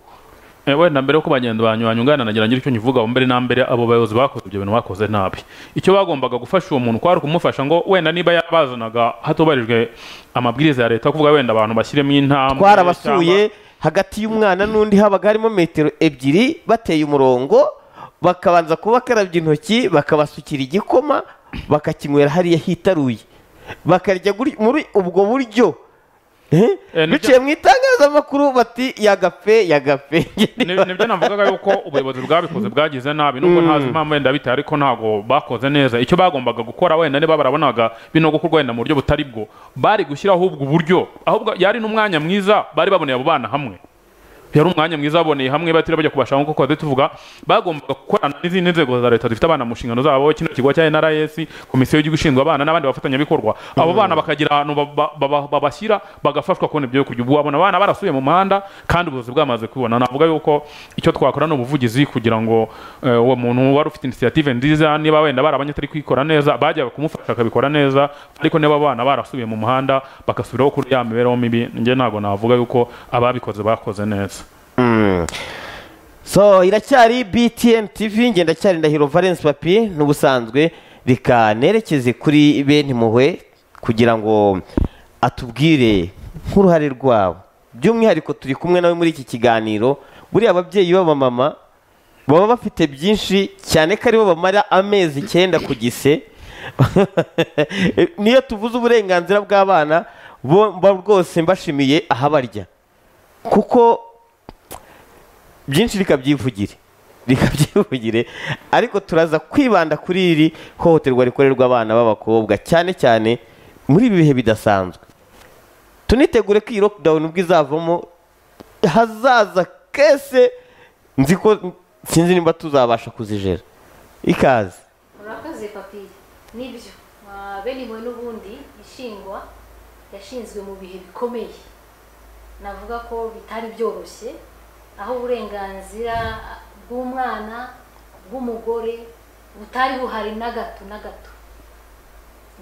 ewe na mbere yuko bagenda banyuranye ungana nagira ngira icyo nkivuga mbere na mbere abo bayobozi bakoze ibyo bintu bakoze nabi icyo bagombaga gufasha uwo muntu kwari ukumufasha ngo wenda niba yabazanaga hatubahirijwe amabwiriza ya leta kuvuga wenda abantu bashyiremo intambwe twarabasuye hagati y'umwana n'undi habaga harimo metero ebyiri bateye umurongo bakabanza kubakarabya intoki bakabasukira igikoma bakakinywera hariya hitaruye bakarya guri- muri ubwo buryo Eh? Eh, nibyo- biciye mu itangazamakuru bati yagafe yagafe Ni- nibyo navugaga yuko ubuyobozi bwabikoze bwagize nabi nubwo ntazi impamvu wenda biteye ariko ntabwo bakoze neza icyo bagombaga gukora wenda niba barabonaga bino gukorwa wenda mu buryo butari bwo bari gushyiraho ubwo buryo ahubwo yari n'umwanya mwiza bari baboneye abo bana hamwe yari umwanya mwiza baboneye hamwe batiriwe bajya kubashaka nk'uko twari tuvuga bagombaga gukorana n'izindi nzego za leta zifite abana mu nshingano zabo kino kigo cya NRS komisiyo y'igihugu ishinzwe abana n'abandi bafatanyabikorwa abo bana bakagira ahantu ba- ba- ba- babashyira bagafashwa kubona ibyo kurya ubu abona abana barasuye mu muhanda kandi ubuyobozi bwamaze kubibona navuga yuko icyo twakora ni ubuvugizi kugira ngo eh, uwo muntu wari ufite inisiyative nziza niba wenda barabanye atari kwikora neza bajyaga kumufasha akabikora neza ariko niba abana barasubiye mu muhanda bagasubiraho kuri ya mibereho mibi njye ntabwo navuga yuko ababikoze bakoze neza so iracyari btn tv ngendacyari ndahiro valence papi n'ubusanzwe reka nerekeze kuri bene impuhwe kugira ngo atubwire nk'uruhare rwabo by'umwihariko turi kumwe nawe muri iki kiganiro buriya ababyeyi b'abamama baba bafite byinshi cyane ko aribo bamara amezi icyenda ku gise niyo tuvuze uburenganzira bw'abana bo mba rwose mbashimiye ahabarya kuko byinshi rikabyivugire rikabyivugire ariko turaza kwibanda kuri iri hohoterwa rikorerwa abana b'abakobwa cyane cyane muri ibi bihe bidasanzwe tunitegure ko iyi lockdown ubwo izavamo hazaza kese nzi ko sinzi nimba tuzabasha kuzijera ikaze murakaze papiye nibyo Ah, bene impuhwe n'ubundi ishingwa yashinzwe mu bihe bikomeye navuga ko bitari byoroshye aho uburenganzira bw'umwana bw'umugore butari buhari na gato na gato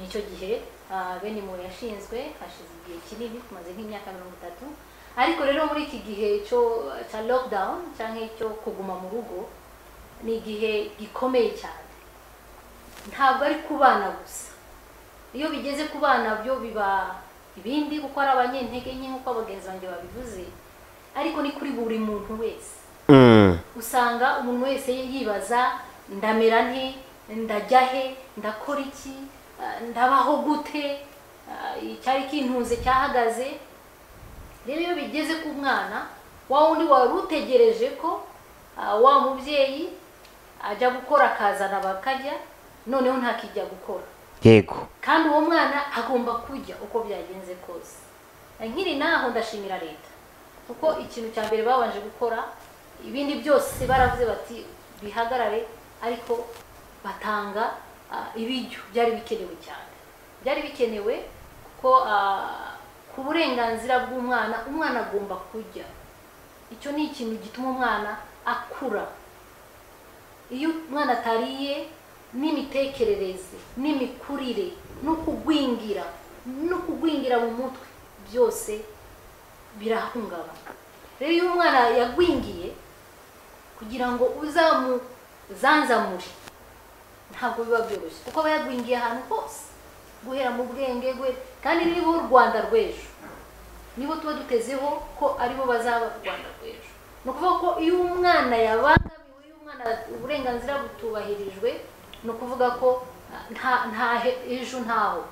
nicyo gihe ah, bene impuhwe yashinzwe hashize igihe kinini tumaze nk'imyaka mirongo itatu ariko rero muri iki gihe cyo- cya lockdown cyangwa icyo kuguma mu rugo ni igihe gikomeye cyane ntabwo ari ku bana gusa iyo bigeze ku bana byo biba ibindi kuko ari abanyentege nke nk'uko abagenzi banjye babivuze ariko ni kuri buri muntu wese Mm. usanga umuntu wese yibaza ndamera nte ndajya he ndakora iki Ah, ndabaho gute Ah, icyari kintunze cyahagaze rero iyo bigeze ku mwana wa wundi wari utegereje ko ah, wa mubyeyi ajya gukora akazana bakarya noneho ntakijya gukora yego kandi uwo mwana agomba kurya uko byagenze kose nkiri naho ndashimira leta kuko ikintu cya mbere babanje gukora ibindi byose baravuze bati bihagarare ariko batanga ah, ibiryo byari bikenewe cyane byari bikenewe kuko ah, ku burenganzira bw'umwana umwana agomba kurya icyo ni ikintu gituma umwana akura iyo umwana atariye n'imitekerereze n'imikurire no kugwingira no kugwingira mu mutwe byose birahungabana rero iyo umwana yagwingiye kugira ngo uzamuzanzamure ntabwo biba byoroshye kuko aba yagwingiye ahantu hose guhera mu bwenge guhera kandi nibo u rwanda rw'ejo nibo tuba dutezeho ko aribo bazaba u rwanda rw'ejo ni ukuvuga ko iyo umwana yabangamiwe iyo umwana uburenganzira butubahirijwe ni ukuvuga ko ah, nta nta he- ejo ntaho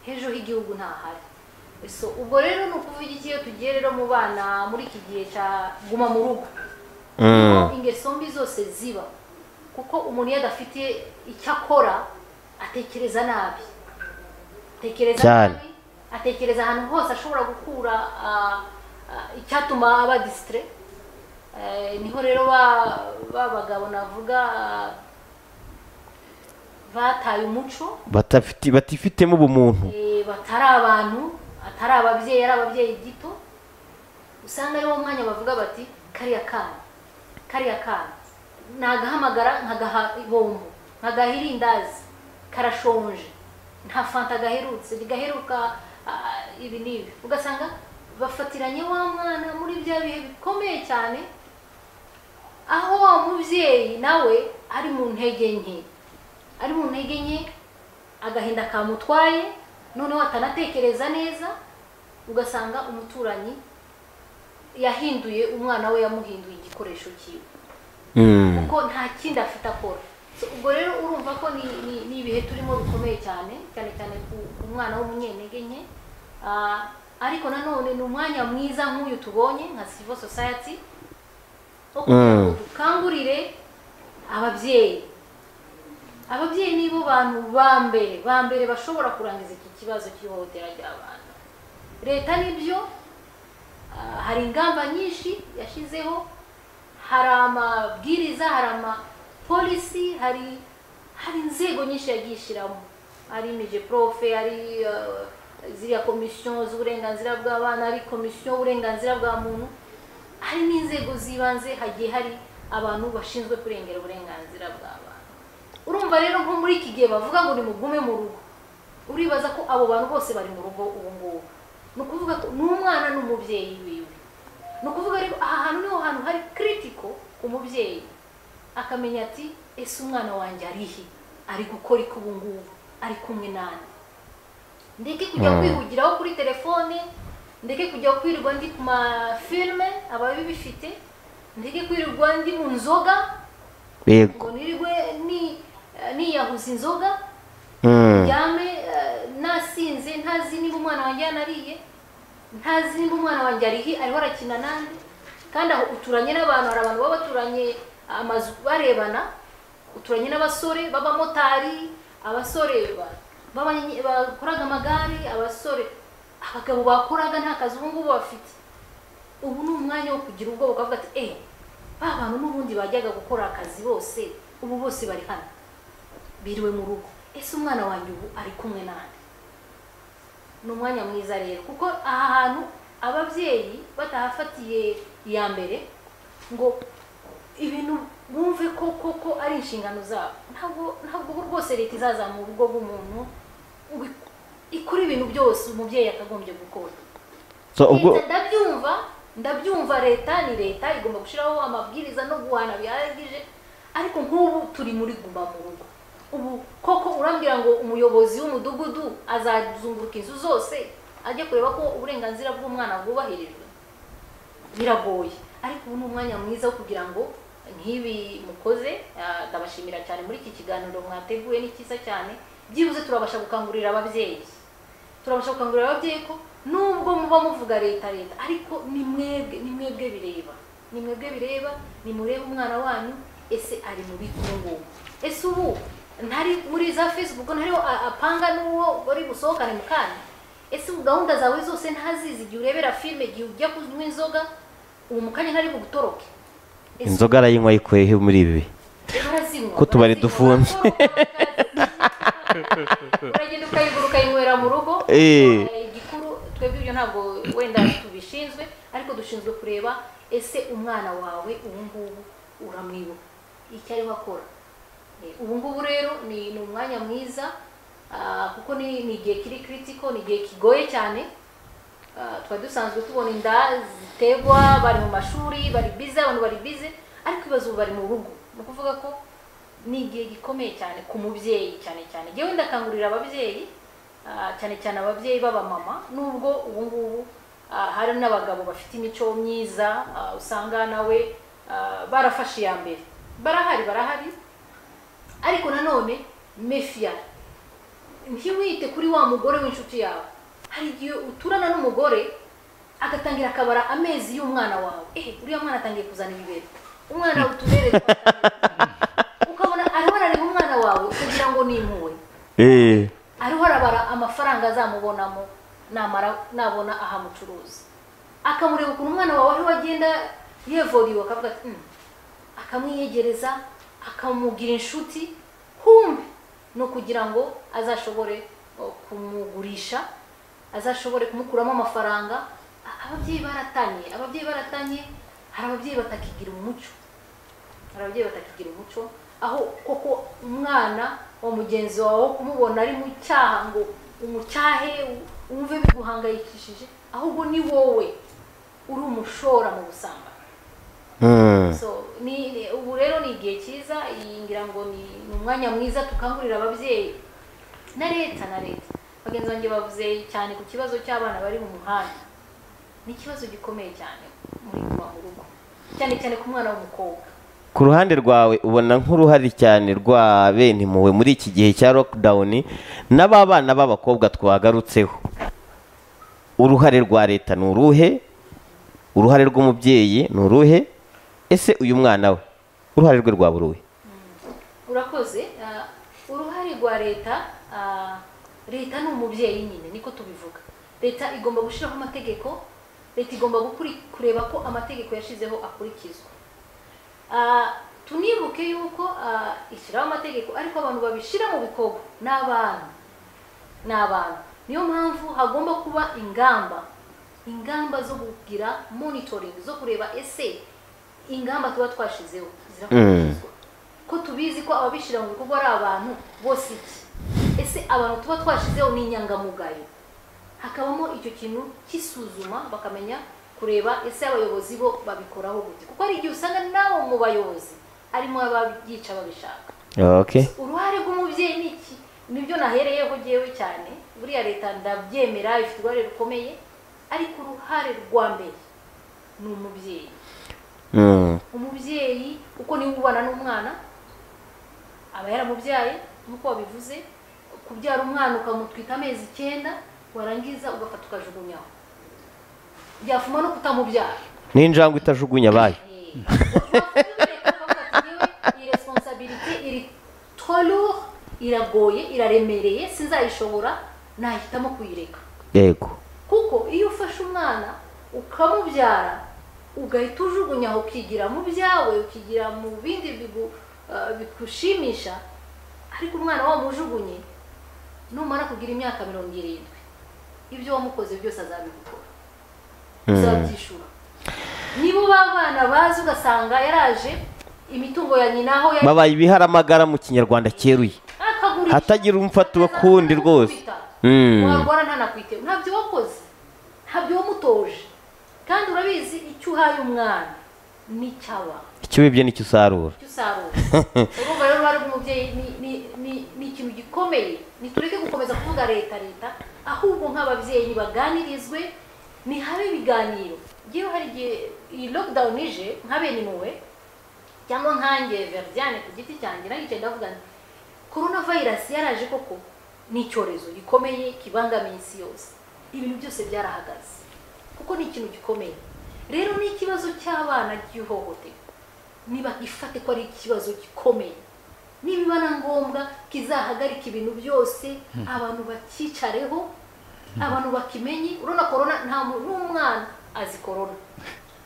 hejuru h'igihugu ntahari so ubwo rero ni ukuvuga iki iyo tugiye rero mu bana muri iki gihe cya guma mu rugo Mm. aho ingeso mbi zose ziba kuko umuntu iyo adafite icyo akora atekereza nabi atekereza Cyane. nabi atekereza ahantu hose ashobora gukura ah, ah, icyatuma aba disitire niho rero ba- ba bagabo navuga ah, bataye umuco Batafiti- batifitemo ubumuntu Eh, batari abantu atari ababyeyi ari ababyeyi gito usanga ariwo mwanya bavuga bati kariya kana kariya kana nagahamagara nkagaha ibombo nkagaha irindazi karashonje nta fanta gaherutse gaheruka ah, ibi n'ibi ugasanga bafatiranye wa mwana muri bya bihe bikomeye cyane aho wa mubyeyi nawe ari mu ntege nke ari mu ntege nke agahinda kamutwaye noneho atanatekereza neza ugasanga umuturanyi yahinduye umwana we yamuhinduye igikoresho cyiwe kuko nta kindi afite akora So, ubwo rero urumva ko ni ni- ni ibihe turimo bikomeye cyane cyane cyane ku ku mwana w'umunyentege nke Ah, ariko nanone ni umwanya mwiza nk'uyu tubonye nka civil society wo kugira ngo Mm. dukangurire ababyeyi ababyeyi nibo bantu ba mbere ba mbere bashobora kurangiza iki kibazo cy'ihohotera ry'abana leta nibyo ah, hari ingamba nyinshi yashyizeho hari amabwiriza hari amapolisi hari hari inzego nyinshi yagiye ishyiramo hari imije profe hari eh, ziriya komisiyo z'uburenganzira bw'abana hari komisiyo y'uburenganzira bwa muntu hari n'inzego z'ibanze hagiye hari abantu bashinzwe kurengera uburenganzira bw'abana urumva rero nko muri iki gihe bavuga ngo nimugume mu rugo uribaza ko abo bantu bose bari mu rugo ubu ngubu ni ukuvuga ko n'umwana n'umubyeyi wiwe ni ukuvuga rero aha hantu niho hantu hari kiritiko ku mubyeyi akamenya ati ese umwana wanjye arihe ari gukora iki ubu ngubu ari kumwe nani ndeke kujya kwihugiraho kuri telefone ndeke kujya kwirirwa ndi ku mafilme ababibifite ndeke kwirirwa ndi mu nzoga yego ngo nirirwe ni- niyahuza inzoga Mm. ryame eh, nasinze ntazi niba umwana wanjye yanariye ntazi niba umwana wanjye arihi ariho arakina nande kandi aho uturanye n'abantu hari abantu baba baturanye amazu barebana uturanye n'abasore b'abamotari abasore ba- b'abanye- bakoraga amagare abasore abagabo bakoraga nta kazi ubu ngubu bafite ubu ni umwanya wo kugira ubwoba ukavuga ati eee ba bantu n'ubundi bajyaga gukora akazi bose ubu bose bari hano biriwe mu rugo ese umwana wanjye ubu ari kumwe nande ni umwanya mwiza rero kuko aha hantu ababyeyi batahafatiye iya mbere ngo ibintu bumve ko koko ari inshingano zabo ntabwo ntabwo ubu rwose leta izaza mu rugo rw'umuntu ngo ik- ikore ibintu byose umubyeyi yakagombye gukora So, ubwo leta ndabyumva ndabyumva leta ni leta igomba gushyiraho amabwiriza no guhana bihagije ariko nk'ubu turi muri guma mu rugo ubu koko urambwira ngo umuyobozi w'umudugudu azazunguruka inzu zose ajye kureba ko uburenganzira bw'umwana bwubahirijwe biragoye ariko ubu ni umwanya mwiza wo kugira ngo nk'ibi mukoze ah, ndabashimira cyane muri iki kiganiro mwateguye ni cyiza cyane byibuze turabasha gukangurira ababyeyi turabasha gukangurira ababyeyi ko nubwo muba muvuga leta leta ariko ni mwebwe ni mwebwe bireba ni mwebwe bireba ni murebe umwana wanyu ese ari mu biki ubu ngubu ese ubu ntari muri za facebook ntariho a- apanga n'uwo bari busohokane mu kana ese ubu gahunda zawe zose ntazizi igihe urebera filime igihe ujya kunywa inzoga ubu mu kanya ntari bugutoroke Ese inzoga arayinywa ayikuyeho muri ibi barazinywa, Ko tubari barazinywa, dufunze. barakora, uragenda ukayigura ukayinywera mu rugo Eh. Eh, igikuru twebwe ibyo ntabwo wenda tubishinzwe ariko dushinzwe kureba ese umwana wawe ubu ngubu uramwibuka icyo ariho akora Eh, ubu ngubu rero ni ni umwanya mwiza ah, kuko ni ni igihe kiri kiritiko ni igihe kigoye cyane Ah, twari dusanzwe tubona inda zitegwa bari mu mashuri bari bize abantu bari bize ariko ibibazo ubu bari mu rugo ni ukuvuga ko ni igihe gikomeye cyane ku mubyeyi cyane cyane ngewe ndakangurira ababyeyi ah, cyane cyane ababyeyi b'abamama nubwo ubu ngubu ah, hari n'abagabo bafite imico myiza ah, usanga nawe ah, barafashe iya mbere barahari barahari ariko nanone mefiya ntiwite kuri wa mugore w'inshuti yawe hari igihe uturana n'umugore agatangira akabara amezi y'umwana wawe eh uriya mwana atangiye kuzana ibibero umwana utubereye ukabona ariho arareba umwana wawe ukagira ngo ni impuhwe Eh. ariho arabara amafaranga azamubonamo namara nabona ahamucuruza akamureba ukuntu umwana wawe ariho agenda yevoriwe akavuga ati "Mm." akamwiyegereza akamugira inshuti humbe ni ukugira ngo azashobore o, kumugurisha azashobore kumukuramo amafaranga a- ababyeyi baratanye ababyeyi baratanye hari ababyeyi batakigira umuco hari ababyeyi batakigira umuco aho koko umwana wa mugenzi wawe wo kumubona ari mu cyaha ngo umucyahe u- wumve biguhangayikishije ahubwo ni wowe uri umushora mu busambanyi so ni ni- ubu rero ni igihe cyiza iyi ngira ngo ni ni umwanya mwiza tukangurira ababyeyi na leta na leta bagenzi banjye bavuze cyane ku kibazo cy'abana bari mu muhanda ni ikibazo gikomeye cyane muri iwa mu rugo cyane cyane ku mwana w'umukobwa ku ruhande rwawe ubona nk'uruhari cyane rwa bene impuhwe muri iki gihe cya lockdown n'aba bana b'abakobwa twagarutseho uruhare rwa leta ni uruhe uruhare rw'umubyeyi ni uruhe ese uyu mwana we uruhare rwe rwaba uruhe urakoze ah, uruhare rwa leta ah, leta ni umubyeyi nyine niko tubivuga leta igomba gushyiraho amategeko leta igomba gukuri- kureba ko amategeko yashizeho akurikizwa Ah, tunibuke yuko ah, ishyiraho amategeko ariko abantu babishyira mu bikorwa ni abana ni abantu niyo mpamvu hagomba kuba ingamba ingamba zo kugira monitoring zo kureba ese ingamba tuba twashizeho zirakurikizwa ko tubizi ko ababishyira mu bikorwa ari abantu bose iki ese abantu tuba twashizeho ni inyangamugayo hakabamo icyo kintu cy'isuzuma bakamenya kureba ese abayobozi bo babikoraho gute kuko hari igihe usanga nabo mu bayobozi harimo ababyica babishaka okay uruhare rw'umubyeyi ni iki nibyo nahereyeho ngewe cyane buriya leta ndabyemera ifite uruhare rukomeye ariko uruhare rwa mbere ni umubyeyi Mm. umubyeyi uko niwe ubana n'umwana aba yaramubyaye nk'uko wabivuze kubyara umwana ukamutwika amezi icyenda warangiza ugafata ukajugunyaho byafuma no kutamubyara n'injangwe itajugunya abayo Eh, iyi responsabilité iri trop lourd iragoye iraremereye sinzayishobora nahitamo kuyireka yego kuko iyo ufashe umwana ukamubyara ugahita ujugunya aho ukigira mu byawe ukigira mu bindi bigu- eh, bigushimisha ariko umwana wamujugunye numara kugira imyaka mirongo irindwi ibyo wamukoze byose azabigukora uzabyishura niba uba abana bazi ugasanga yaraje imitungo ya nyina aho yari babaye ibiharamagara mu kinyarwanda cyeruye akagurisha hatagira umufata uwo kundi rwose Mm. warwara ntanakwitewe ntabyo wakoze ntabyo wamutoje kandi urabizi icyo uhaye umwana n'icyaba icyo wibye nicyo usarura icyo usarura urumva rero uruhare rw'umubyeyi ni- ni- ni- ni ikintu gikomeye ntitureke gukomeza kuvuga leta leta ahubwo nk'ababyeyi nibaganirizwe ni habe ibiganiro ngewe hari igihe iyi lockdown ije nka bene impuhwe cyangwa nkange veridiane ku giti cyanjye naricaye ndavuga nti korona vayirasi yaraje koko ni icyorezo gikomeye kibangamiye isi yose ibintu byose byarahagaze kuko ni ikintu gikomeye rero ni ikibazo cy'abana ry'ihohoterwa niba ifate ko ari ikibazo gikomeye niba na ngombwa kizahagarika ibintu byose abantu bacyicareho abantu bakimenye urabona korona nta muntu n'umwana azi korona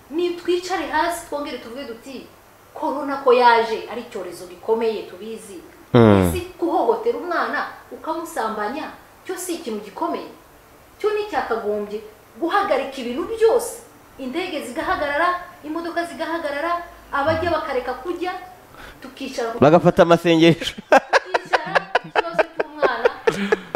ni twicare hasi twongere tuvuge duti korona ko yaje ari icyorezo gikomeye tubizi Mm. ese guhohotera umwana ukamusambanya cyo si ikintu gikomeye cyo ni icyakagombye guhagarika ibintu byose indege zigahagarara imodoka zigahagarara abajya bakareka kujya tukicara ku bagafata amasengesho kwicara ikibazo cy'umwana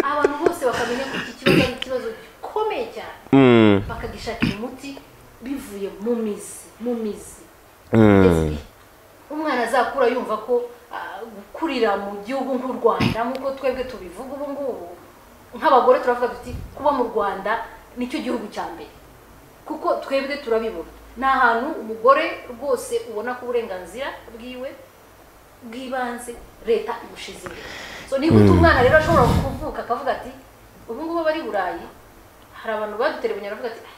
abantu bose bakamenya ko iki kibazo ari ikibazo gikomeye cyane Mm. bakagishakira umuti bivuye mu mizi mu mizi Mm. Kugeza igihe umwana azakura yumva ko ah, gukurira mu gihugu nk'u rwanda nk'uko twebwe tubivuga ubu ngubu nk'abagore turavuga tuti kuba mu rwanda nicyo gihugu cya mbere kuko twebwe turabibona ni ahantu umugore rwose ubona ko uburenganzira bwiwe bw'ibanze leta ibushize imbere so niba uti umwana rero ashobora kuvuka akavuga ati ubu ngubu aba ari burayi hari abantu badutereranye baravuga ati "Ah,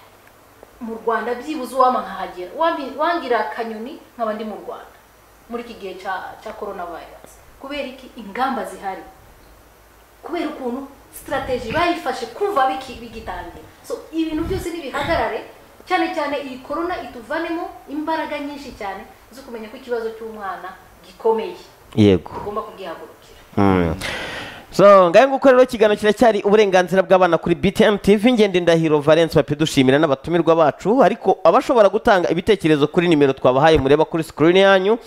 mu rwanda byibuze uwama nkahagera Wambi- wangira akanyoni nkaba ndi mu rwanda muri iki gihe cya cya korona virus kubera iki ingamba zihari kubera ukuntu sitarateji bayifashe kumva biki- bigitangira so ibintu byose nibihagarare cyane cyane iyi korona ituvanemo imbaraga nyinshi cyane zo kumenya ko ikibazo cy'umwana gikomeye yego tugomba kugihagurukira Mm. so ngahe nguko rero ikiganiro kiracyari uburenganzira bw'abana kuri btn tv ngende ndahiro valence bapedushimira n'abatumirwa bacu ariko abashobora gutanga ibitekerezo kuri nimero twabahaye mureba kuri sikirini yanyu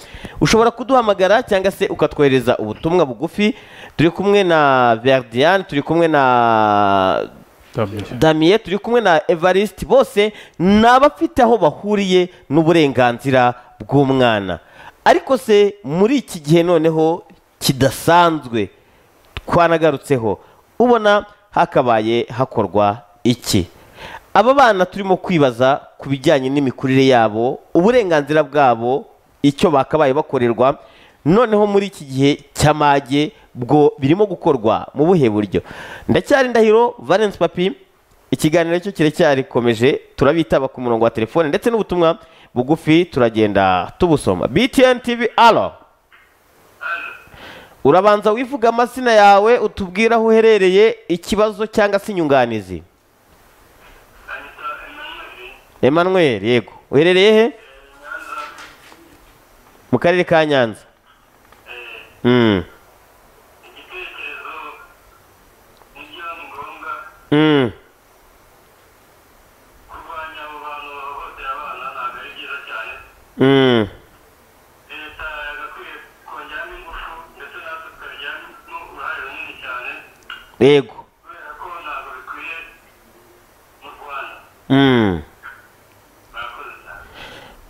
ushobora kuduhamagara cyangwa se ukatwohereza ubutumwa bugufi turi kumwe na verdiane turi kumwe na damiye turi kumwe na evariste bose ni abafite aho bahuriye n'uburenganzira bw'umwana ariko se muri iki gihe noneho kidasanzwe twanagarutseho ubona hakabaye hakorwa iki aba bana turimo kwibaza ku bijyanye n'imikurire yabo uburenganzira bwabo icyo bakabaye bakorerwa noneho muri iki gihe cy'amage bwo birimo gukorwa mu buhe buryo ndacyari ndahiro valence papi ikiganiro cyo kiracyarikomeje turabitaba ku murongo wa telefone ndetse n'ubutumwa bugufi turagenda tubusoma btn tv alo urabanza wivuga amazina yawe utubwire aho uherereye ikibazo cyangwa se inyunganizi emmanuel yego uherereye he mu karere ka nyanza Mm. igitekerezo nibyo ni ngombwa Mm. kurwanya abo bantu bahohotera abana ntabwo ari byiza cyane Mm. leta yagakwiye kongeramo ingufu ndetse natwe tukabigiramo uruhare runini cyane yego kubera ko ntabwo bikwiye mu rwanda Mm. murakoze cyane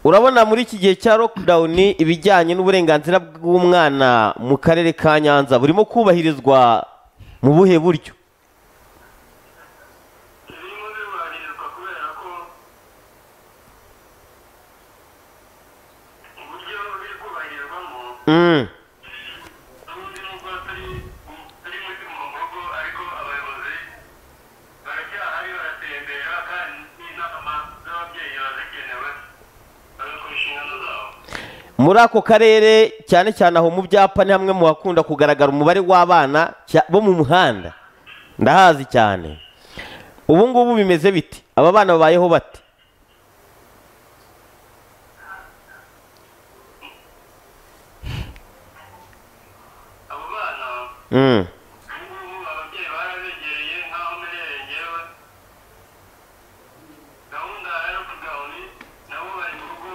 urabona muri iki gihe cya lockdown ibijyanye n'uburenganzira bw'umwana mu karere ka nyanza burimo kubahirizwa mu buhe buryo birimo biburanyirizwa kubera ko uburyo biri kubahirizwamo Mm. ubundi nubwo turi turi muri muhogo ariko abayobozi baracyahari baratembera kandi n'inama z'ababyeyi barazikenewe bagakora inshingano zabo muri ako karere cyane cyane aho mu byapa ni hamwe mu hakunda kugaragara umubare w'abana cya- bo mu muhanda ndahazi cyane ubu ngubu bimeze bite aba bana babayeho bate abo bana Mm. ubu ngubu ababyeyi barabegereye nk'aho mbereye ngewe gahunda ya lopudawuni nabo bari mu rugo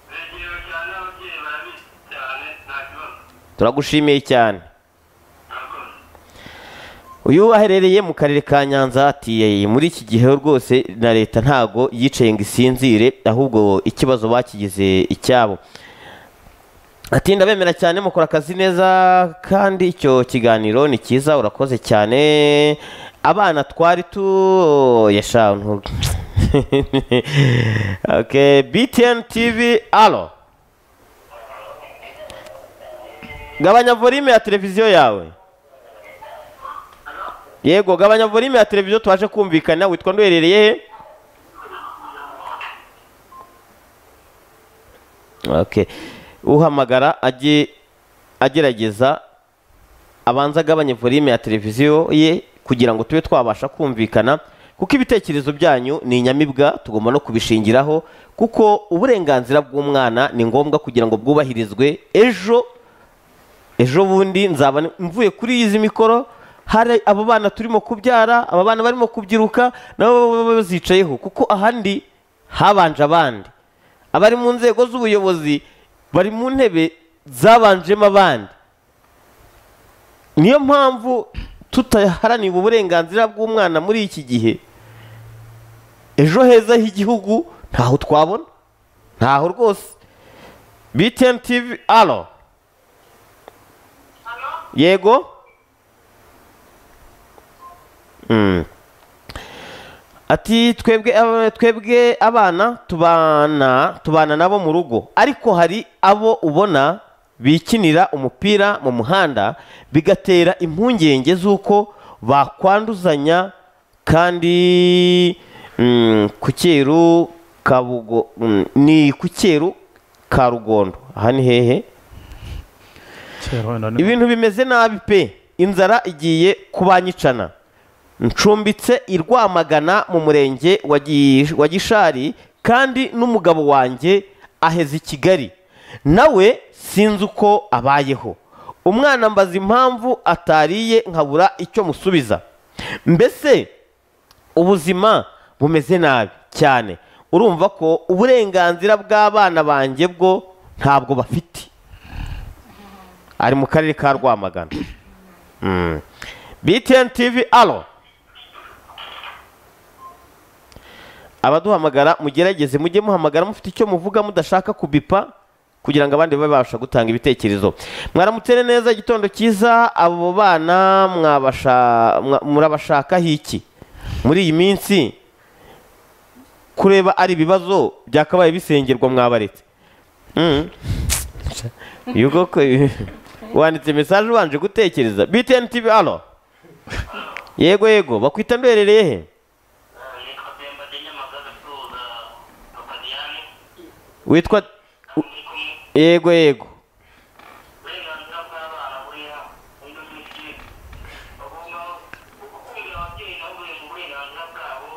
begerewe cyane ababyeyi barabizi cyane nta kibazo turagushimiye cyane murakoze uyu aherereye mu karere ka nyanza ati muri iki gihe rwose na leta ntago yicaye ngo isinzire ahubwo ikibazo bakigize icyabo ati ndabemera cyane mukora akazi neza kandi icyo kiganiro ni cyiza urakoze cyane abana twari tu yashanu okay btn tv alo gabanya volume ya televiziyo yawe yego gabanya volume ya televiziyo twaje kumvikana witwa nduherereye he okay. uhamagara ajye agerageza abanza agabanye volume ya televiziyo ye kugira ngo tube twabasha kumvikana kuko ibitekerezo byanyu ni inyamibwa tugomba no kubishingiraho kuko uburenganzira bw'umwana ni ngombwa kugira ngo bwubahirizwe ejo ejo bundi nzaba ni- mvuye kuri izi mikoro hari abo bana turimo kubyara aba bana barimo kubyiruka nabo baba bazicayeho kuko ahandi habanje abandi abari mu nzego z'ubuyobozi bari mu ntebe zabanjemo abandi niyo mpamvu tutaharanira uburenganzira bw'umwana muri iki gihe ejo heza h'igihugu ntaho twabona ntaho rwose biteni tivi alo yego Mm. ati twebwe aba- twebwe abana tubana tubana nabo mu rugo ariko hari abo ubona bikinira umupira mu muhanda bigatera impungenge z'uko bakwanduzanya kandi mm, ku cyeru ka bugo mm, ni ku cyeru ka rugondo aha ni hehe ibintu bimeze nabi pe inzara igiye kubanyicana ncumbitse i rwamagana mu murenge wa Gi- wa gishari kandi n'umugabo wanjye aheze i kigali nawe sinzi uko abayeho umwana mbaza impamvu atariye nkabura icyo musubiza mbese ubuzima bumeze nabi cyane urumva ko uburenganzira bw'abana banjye bwo ntabwo bafite ari mu karere ka rwamagana Mm. btn tv alo abaduhamagara mugerageze mujye muhamagara mufite icyo muvuga mudashaka kubipa kugira ngo abandi babe babasha gutanga ibitekerezo mwaramutse neza igitondo cyiza abo bana mwabasha- mwa- murabashakaho iki muri iyi minsi kureba ari ibibazo byakabaye bisengerwa mwabaretse Mm. Iyo koko wanditse mesaje ubanje gutekereza btn tv alo yego yego bakwita ndwerereye he yitwa bemba de nyamagabe acuruza papadiyani witwa ari kumwe yego yego uburenganzira bw'abana buriya uno muti bagomba gukundira ababyeyi nabo buri mu burenganzira bwabo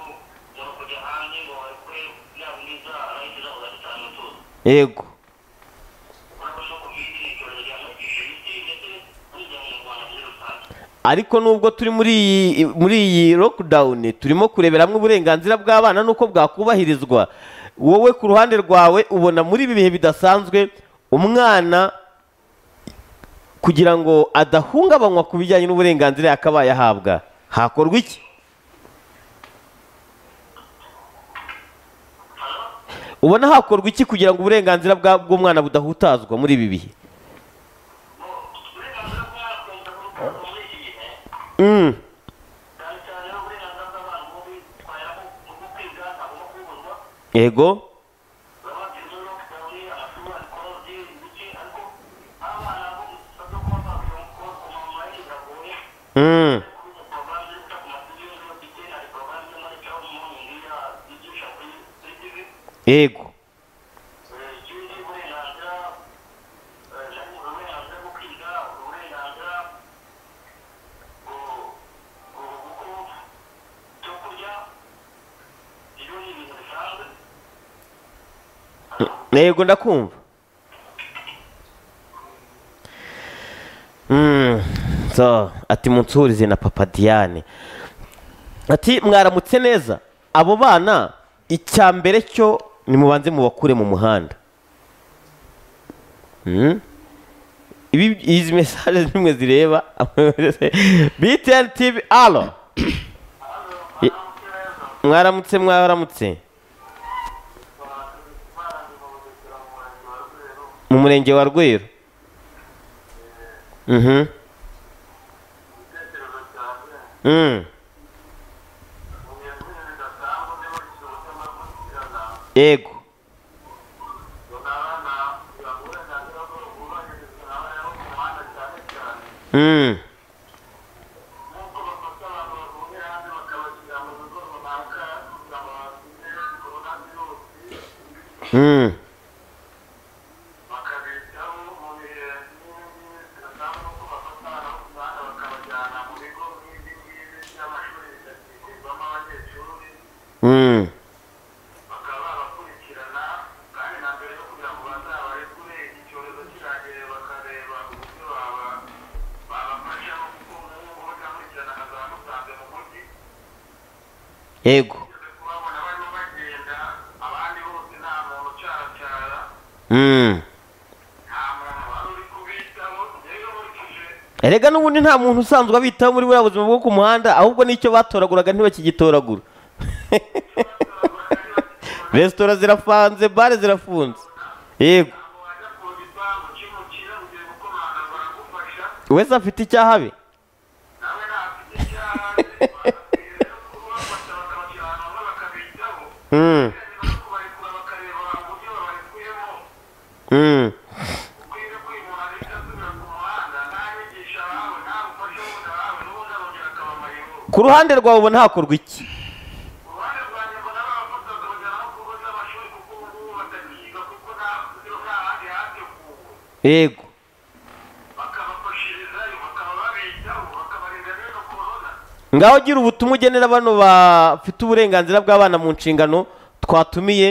bwo kujya hanze ngo barekure yaba n'inzara n'inzara bagacana tuzi yego urabona no kubwira icyorezo gihangayikishije isi ndetse n'umuryango nyarwanda muri rusange ariko nubwo turi muri iyi muri iyi lockdown turimo kurebera hamwe uburenganzira bw'abana n'uko bwakubahirizwa wowe ku ruhande rwawe ubona muri ibi bihe bidasanzwe umwana kugira ngo adahungabanywa ku bijyanye n'uburenganzira yakabaye ahabwa hakorwa iki ubona hakorwa iki kugira ngo uburenganzira bwa- bw'umwana budahutazwa muri ibi bihe uburenganzira bw'umwana bwagomba kurukurwa muri iki gihe Mm. cyane cyane uburenganzira bw'abana bwo kwitwara bwo kwiga ntagomba kubuzwa yego Mm. yego ibyo ni ibintu bisanzwe yego ndakumva Mm, so ati munsurize na papa diane ati mwaramutse neza abo bana icya mbere cyo nimubanze mubakure mu muhanda Mm. Ibi- izi mesaje zimwe zireba btn tv alo Ye- mwaramutse mwaramutse mu murenge wa rweru Mhm. Mm. yego Mm. Mm. Mm. bakaba bakurikirana kandi na mbere yo kugira ngo bazabarekure iki cyorezo kirangire bakareba uburyo baba babafasha kuko nk'uko bazakurikirana nka za musanze mu mujyi yego tugeze kubabona barimo bagenda abandi bose nta muntu ucaracara Mm. nta muntu wari uri kubitaho rero nkurikije erega n'ubundi nta muntu usanzwe abitaho muri buriya buzima bwo ku muhanda ahubwo n'icyo batoraguraga ntibakigitoragura resitora zirafunze bare zirafunze yego ntabwo wajya ku gipangu cy'umukira ugiye gukomanga baragufasha wese afite icyaha be nawe ntafite icyaha bakakubwira rero kubafasha bakabashyira ahantu hamwe bakabitaho Mm. Mm. ku ruhande rwawe ubona hakorwa iki yego ngaho gira ubutumwa ugenera bano bafite uburenganzira bw'abana mu nshingano twatumiye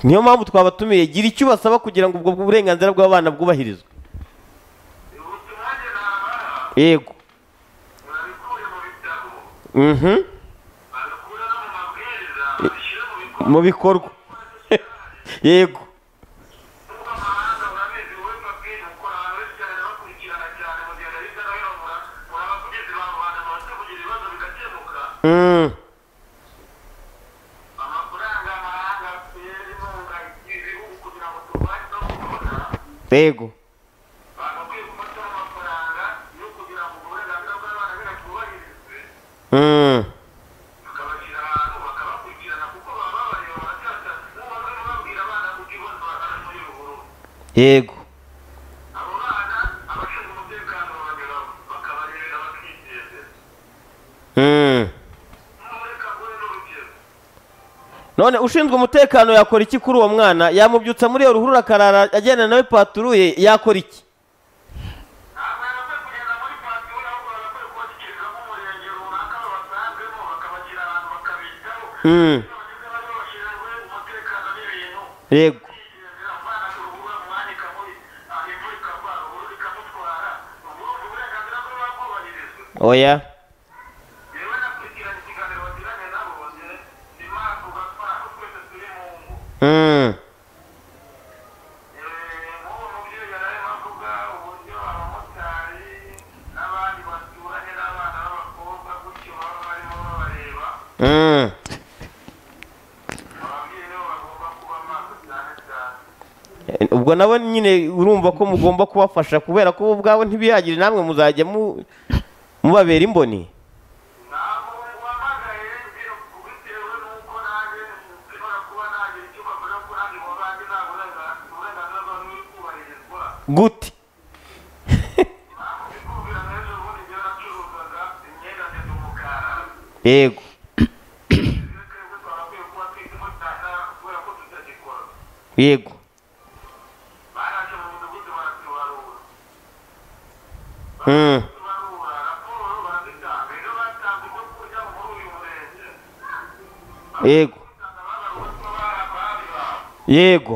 niyo mpamvu twabatumiye gira icyo ubasaba kugira ngo ubwo burenganzira bw'abana bwubahirizwe ubutumwa yego urabikuye mu bitabo mhm babikura no mu mabwiriza babishyire mu bikorwa mu bikorwa yego mpuzamahanga urabizi wowe mabwiriza ukora ahantu hose cyane bakurikirana cyane mu gihe hirya no hino mura- muraba kugeza abantu bamaze kugira ibibazo bigakemuka Mm. amafaranga amahanga atera inkunga ibihugu kugira ngo turwanye no kubona yego bagakwiye gufata amafaranga yo kugira ngo uburenganzira bw'abana bera bwubahirizwe Mm. tukabashyira ahantu bakabakurikirana kuko baba babareba baracyatasa bamwe babwira abana kuko ibibazo bazana muri ruguru yego abo bana abashinzwe umutekano babanyuramo bakabarebera bakiteze Mm. n'umureka gore n'urugero none ushinzwe umutekano yakora iki kuri uwo mwana yamubyutsa muri iyo ruhurura akarara agendana nawe paturuye yakora iki ntabwo yabakwiye kugenda muri patiyoni ahubwo bagakwiye kubashyikiriza nk'umurenge runaka babasanzemo bakabashyira ahantu bakabitaho Mm. iyo bageze bari babashinzwe umutekano n'ibintu yego oya Mm. Mm. Eh, ubwo nabo nyine urumva ko mugomba kubafasha kubera ko bo ubwabo ntibihagire namwe muzajya mu- mubabera imboni gute yego yego Mm. yego yego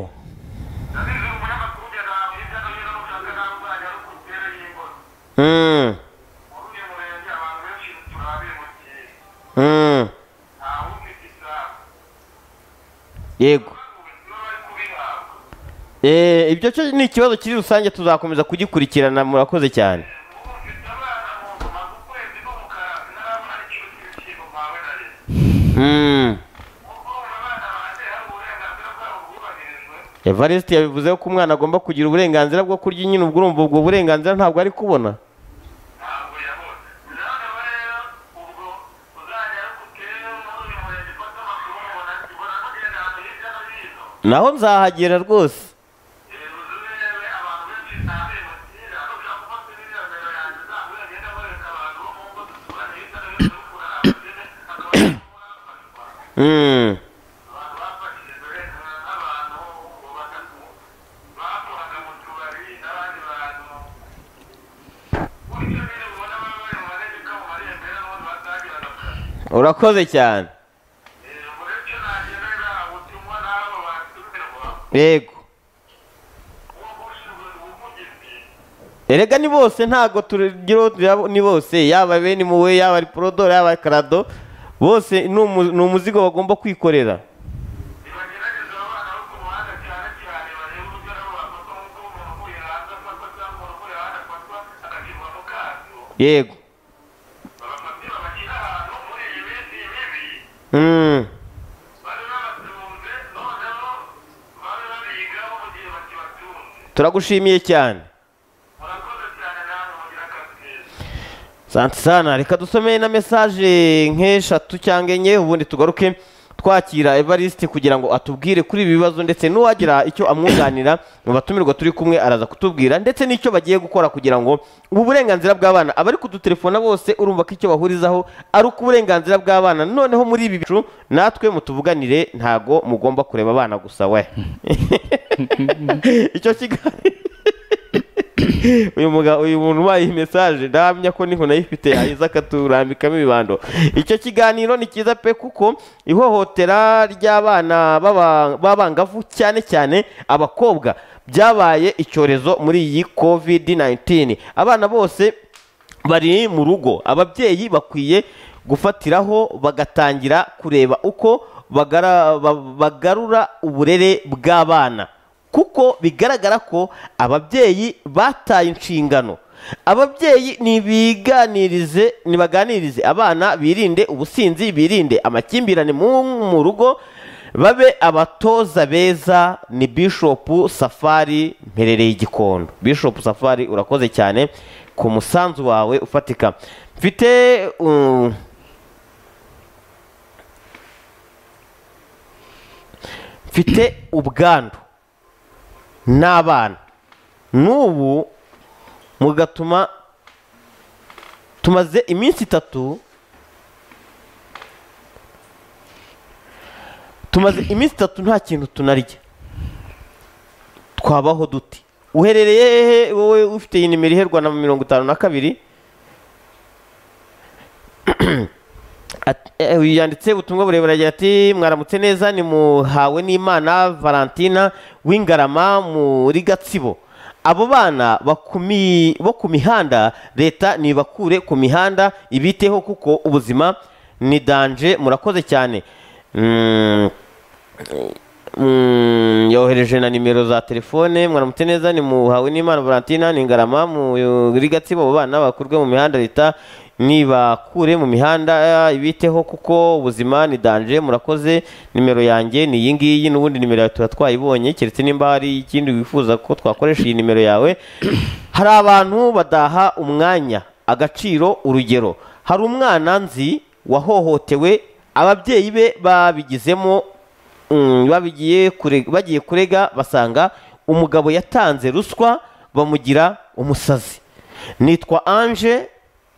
Mm. Mm. yego Eh, ibyo cyo ni ikibazo kiri rusange tuzakomeza kugikurikirana murakoze cyane Mm. Evariste yabivuze ko umwana agomba kugira uburenganzira bwo kurya nyine ubwo urumva ubwo burenganzira ntabwo ari kubona naho nzahagera rwose Mm. urakoze cyane yego erega ni bose ntago tugira uwo tureba ni bose yaba bene muwe yaba ari porodoro yaba ari karado bose ni umu- ni umuzigo bagomba kwikorera yego Mm. turagushimiye cyane Sante sana reka dusomeye na mesaje nk'eshatu cyangwa enye ubundi tugaruke twakira Evariste kugira ngo atubwire kuri ibi bibazo ndetse n'uwagira icyo amwunganira mu batumirwa turi kumwe araza kutubwira ndetse n'icyo bagiye gukora kugira ngo ubu burenganzira bw'abana abari kudutelefona bose urumva ko icyo bahurizaho ari uko uburenganzira bw'abana noneho muri ibi bicu natwe mutuvuganire ntago mugomba kureba abana gusa we icyo kiganiro uyu muga uyu muntu ubaye iyi mesaje ndahamya ko niho nayifite yayiza akaturambikamo ibibando icyo kiganiro ni cyiza pe kuko ihohotera ry'abana b'aba- b'abangavu cyane cyane abakobwa byabaye icyorezo muri iyi covid 19 abana bose bari mu rugo ababyeyi bakwiye gufatiraho bagatangira kureba uko bagara- ba- bagarura uburere bw'abana kuko bigaragara ko ababyeyi bataye inshingano ababyeyi nibiganirize nibaganirize abana birinde ubusinzi birinde amakimbirane mu mu rugo babe abatoza beza ni Bishop Safari mperereye igikondo Bishop Safari urakoze cyane ku musanzu wawe ufatika mfite um, mfite ubwandu n'abana n'ubu mugatuma tumaze iminsi itatu tumaze iminsi itatu nta kintu tunarya twabaho duti uherereye hehe wowe ufite iyi nimero iherwa na mirongo itanu na kabiri At- eh, yanditse ubutumwa burebure agira ati mwaramutse neza ni muhawe n'imana valentina w'ingarama muri gatsibo abo bana bakumi- bo ku mihanda leta nibakure ku mihanda ibiteho kuko ubuzima ni danje murakoze cyane Mm, mm, yohereje na nimero za telefone mwaramutse neza ni muhawe n'imana valentina ni ingarama muri gatsibo abo bana bakurwe mu mihanda leta nibakure mu mihanda eh, ibiteho kuko ubuzima ni danje murakoze nimero yanjye ni iyi ngiyi n'ubundi nimero yawe tuba twayibonye keretse nimba hari ikindi wifuza ko twakoresha iyi nimero yawe hari abantu badaha umwanya agaciro urugero hari umwana nzi wahohotewe ababyeyi be babigizemo Mm, babigiye kurega, bagiye kurega basanga umugabo yatanze ruswa bamugira umusazi nitwa ange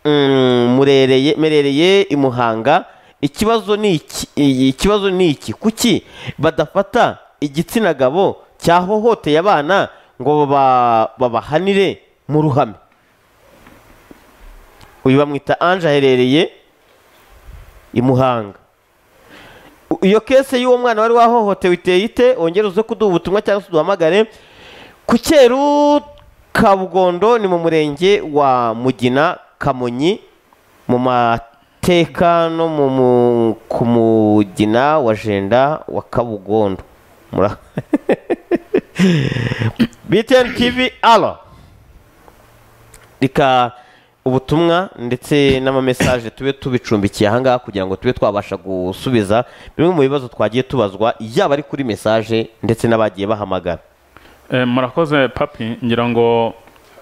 mm, murereye merereye i muhanga ikibazo ni iki i- ikibazo ni iki kuki badafata igitsina gabo cyahohoteye abana ngo baba- babahanire mu ruhame uyu bamwita ange aherereye i muhanga iyo kese y'uwo mwana wari wahohotewe iteye ite wongere uze kuduha ubutumwa cyangwa se uduhamagare ku cyeru kabugondo ni mu murenge wa mugina kamonyi mu mateka no mu mu- ku mugina wa jenda wa kabugondo Mura- btn tv alo reka ubutumwa ndetse n'amamesaje tube tubicumbikiye ahangaha kugira ngo tube twabasha gusubiza bimwe mu bibazo twagiye tubazwa yaba ari kuri mesaje ndetse n'abagiye bahamagara Eh, murakoze papi ngira ngo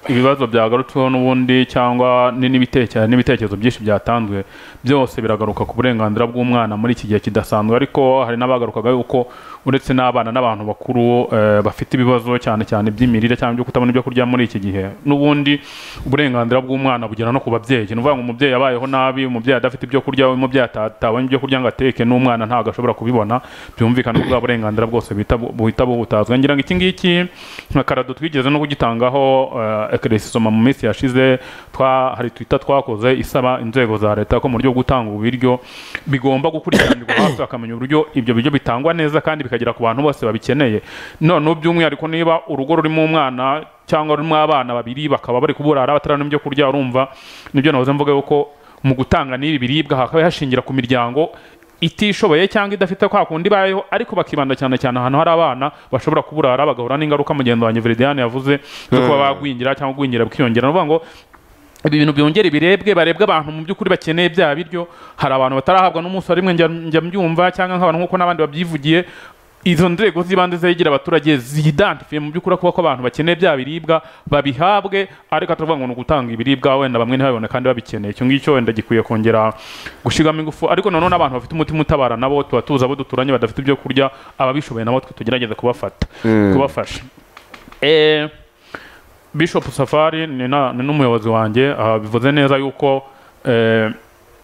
ibibazo byagarutsweho n'ubundi cyangwa ni n'ibiteke- n'ibitekerezo byinshi byatanzwe byose biragaruka ku burenganzira bw'umwana muri iki gihe kidasanzwe ariko hari n'abagarukaga yuko uretse n'abana n'abantu bakuru eh, bafite ibibazo cyane cyane by'imirire cyangwa ibyo kutabona ibyo kurya muri iki gihe n'ubundi uburenganzira bw'umwana bugera no ku babyeyi ni ukuvuga ngo umubyeyi abayeho nabi umubyeyi adafite ibyo kurya umubyeyi ata- atabonye ibyo kurya ngo ateke n'umwana ntabwo ashobora kubibona byumvikana ko bwa burenganzira bwose buhita bu- buhita bubutazwe ngira ngo iki ngiki nka karado twigeze no kugitangaho eh, ekeresisoma mu minsi yashize twa- hari twita twakoze isaba inzego za leta ko mu buryo bwo gutanga ububiryo bigomba gukurikiranirwa hafi bakamenya uburyo ibyo biryo bitangwa neza kandi bikagera ku bantu bose babikeneye noneho by'umwihariko niba urugo rurimo umwana cyangwa rurimo abana babiri bakaba bari kuburara batarabona ibyo kurya urumva nibyo nahoze mvuga yuko mu gutanga n'ibi biribwa hakaba hashingira ku miryango itishoboye cyangwa idafite kwa kundi ibayeho ariko bakibanda cyane cyane ahantu hari abana bashobora kuburara bagahura n'ingaruka mugenzi wanjye Veridiane yavuze zo kuba bagwingira cyangwa gwingira bikiyongera ni ukuvuga ngo ibi bintu byongere birebwe barebwe abantu mu by'ukuri bakeneye bya biryo hari abantu batarahabwa n'umunsi wa rimwe njya njya mbyumva cyangwa nk'abantu nk'uko n'abandi babyivugiye izo nzego z'ibanze zegera abaturage zidantifiye mu by'ukuri kuba ko abantu bakeneye bya biribwa babihabwe ariko atavuga ngo ni ugutanga ibiribwa wenda bamwe ntibabibone kandi babikeneye icyo ngicyo wenda gikwiye kongera gushyirwamo ingufu ariko noneho n'abantu bafite umutima utabara nabo tuba tuzi abo duturanye badafite ibyo kurya ababishoboye nabo twe tugerageza kubafata kubafasha Eh, Bishop Safari ni na- ni n'umuyobozi wanjye aha bivuze neza yuko eh,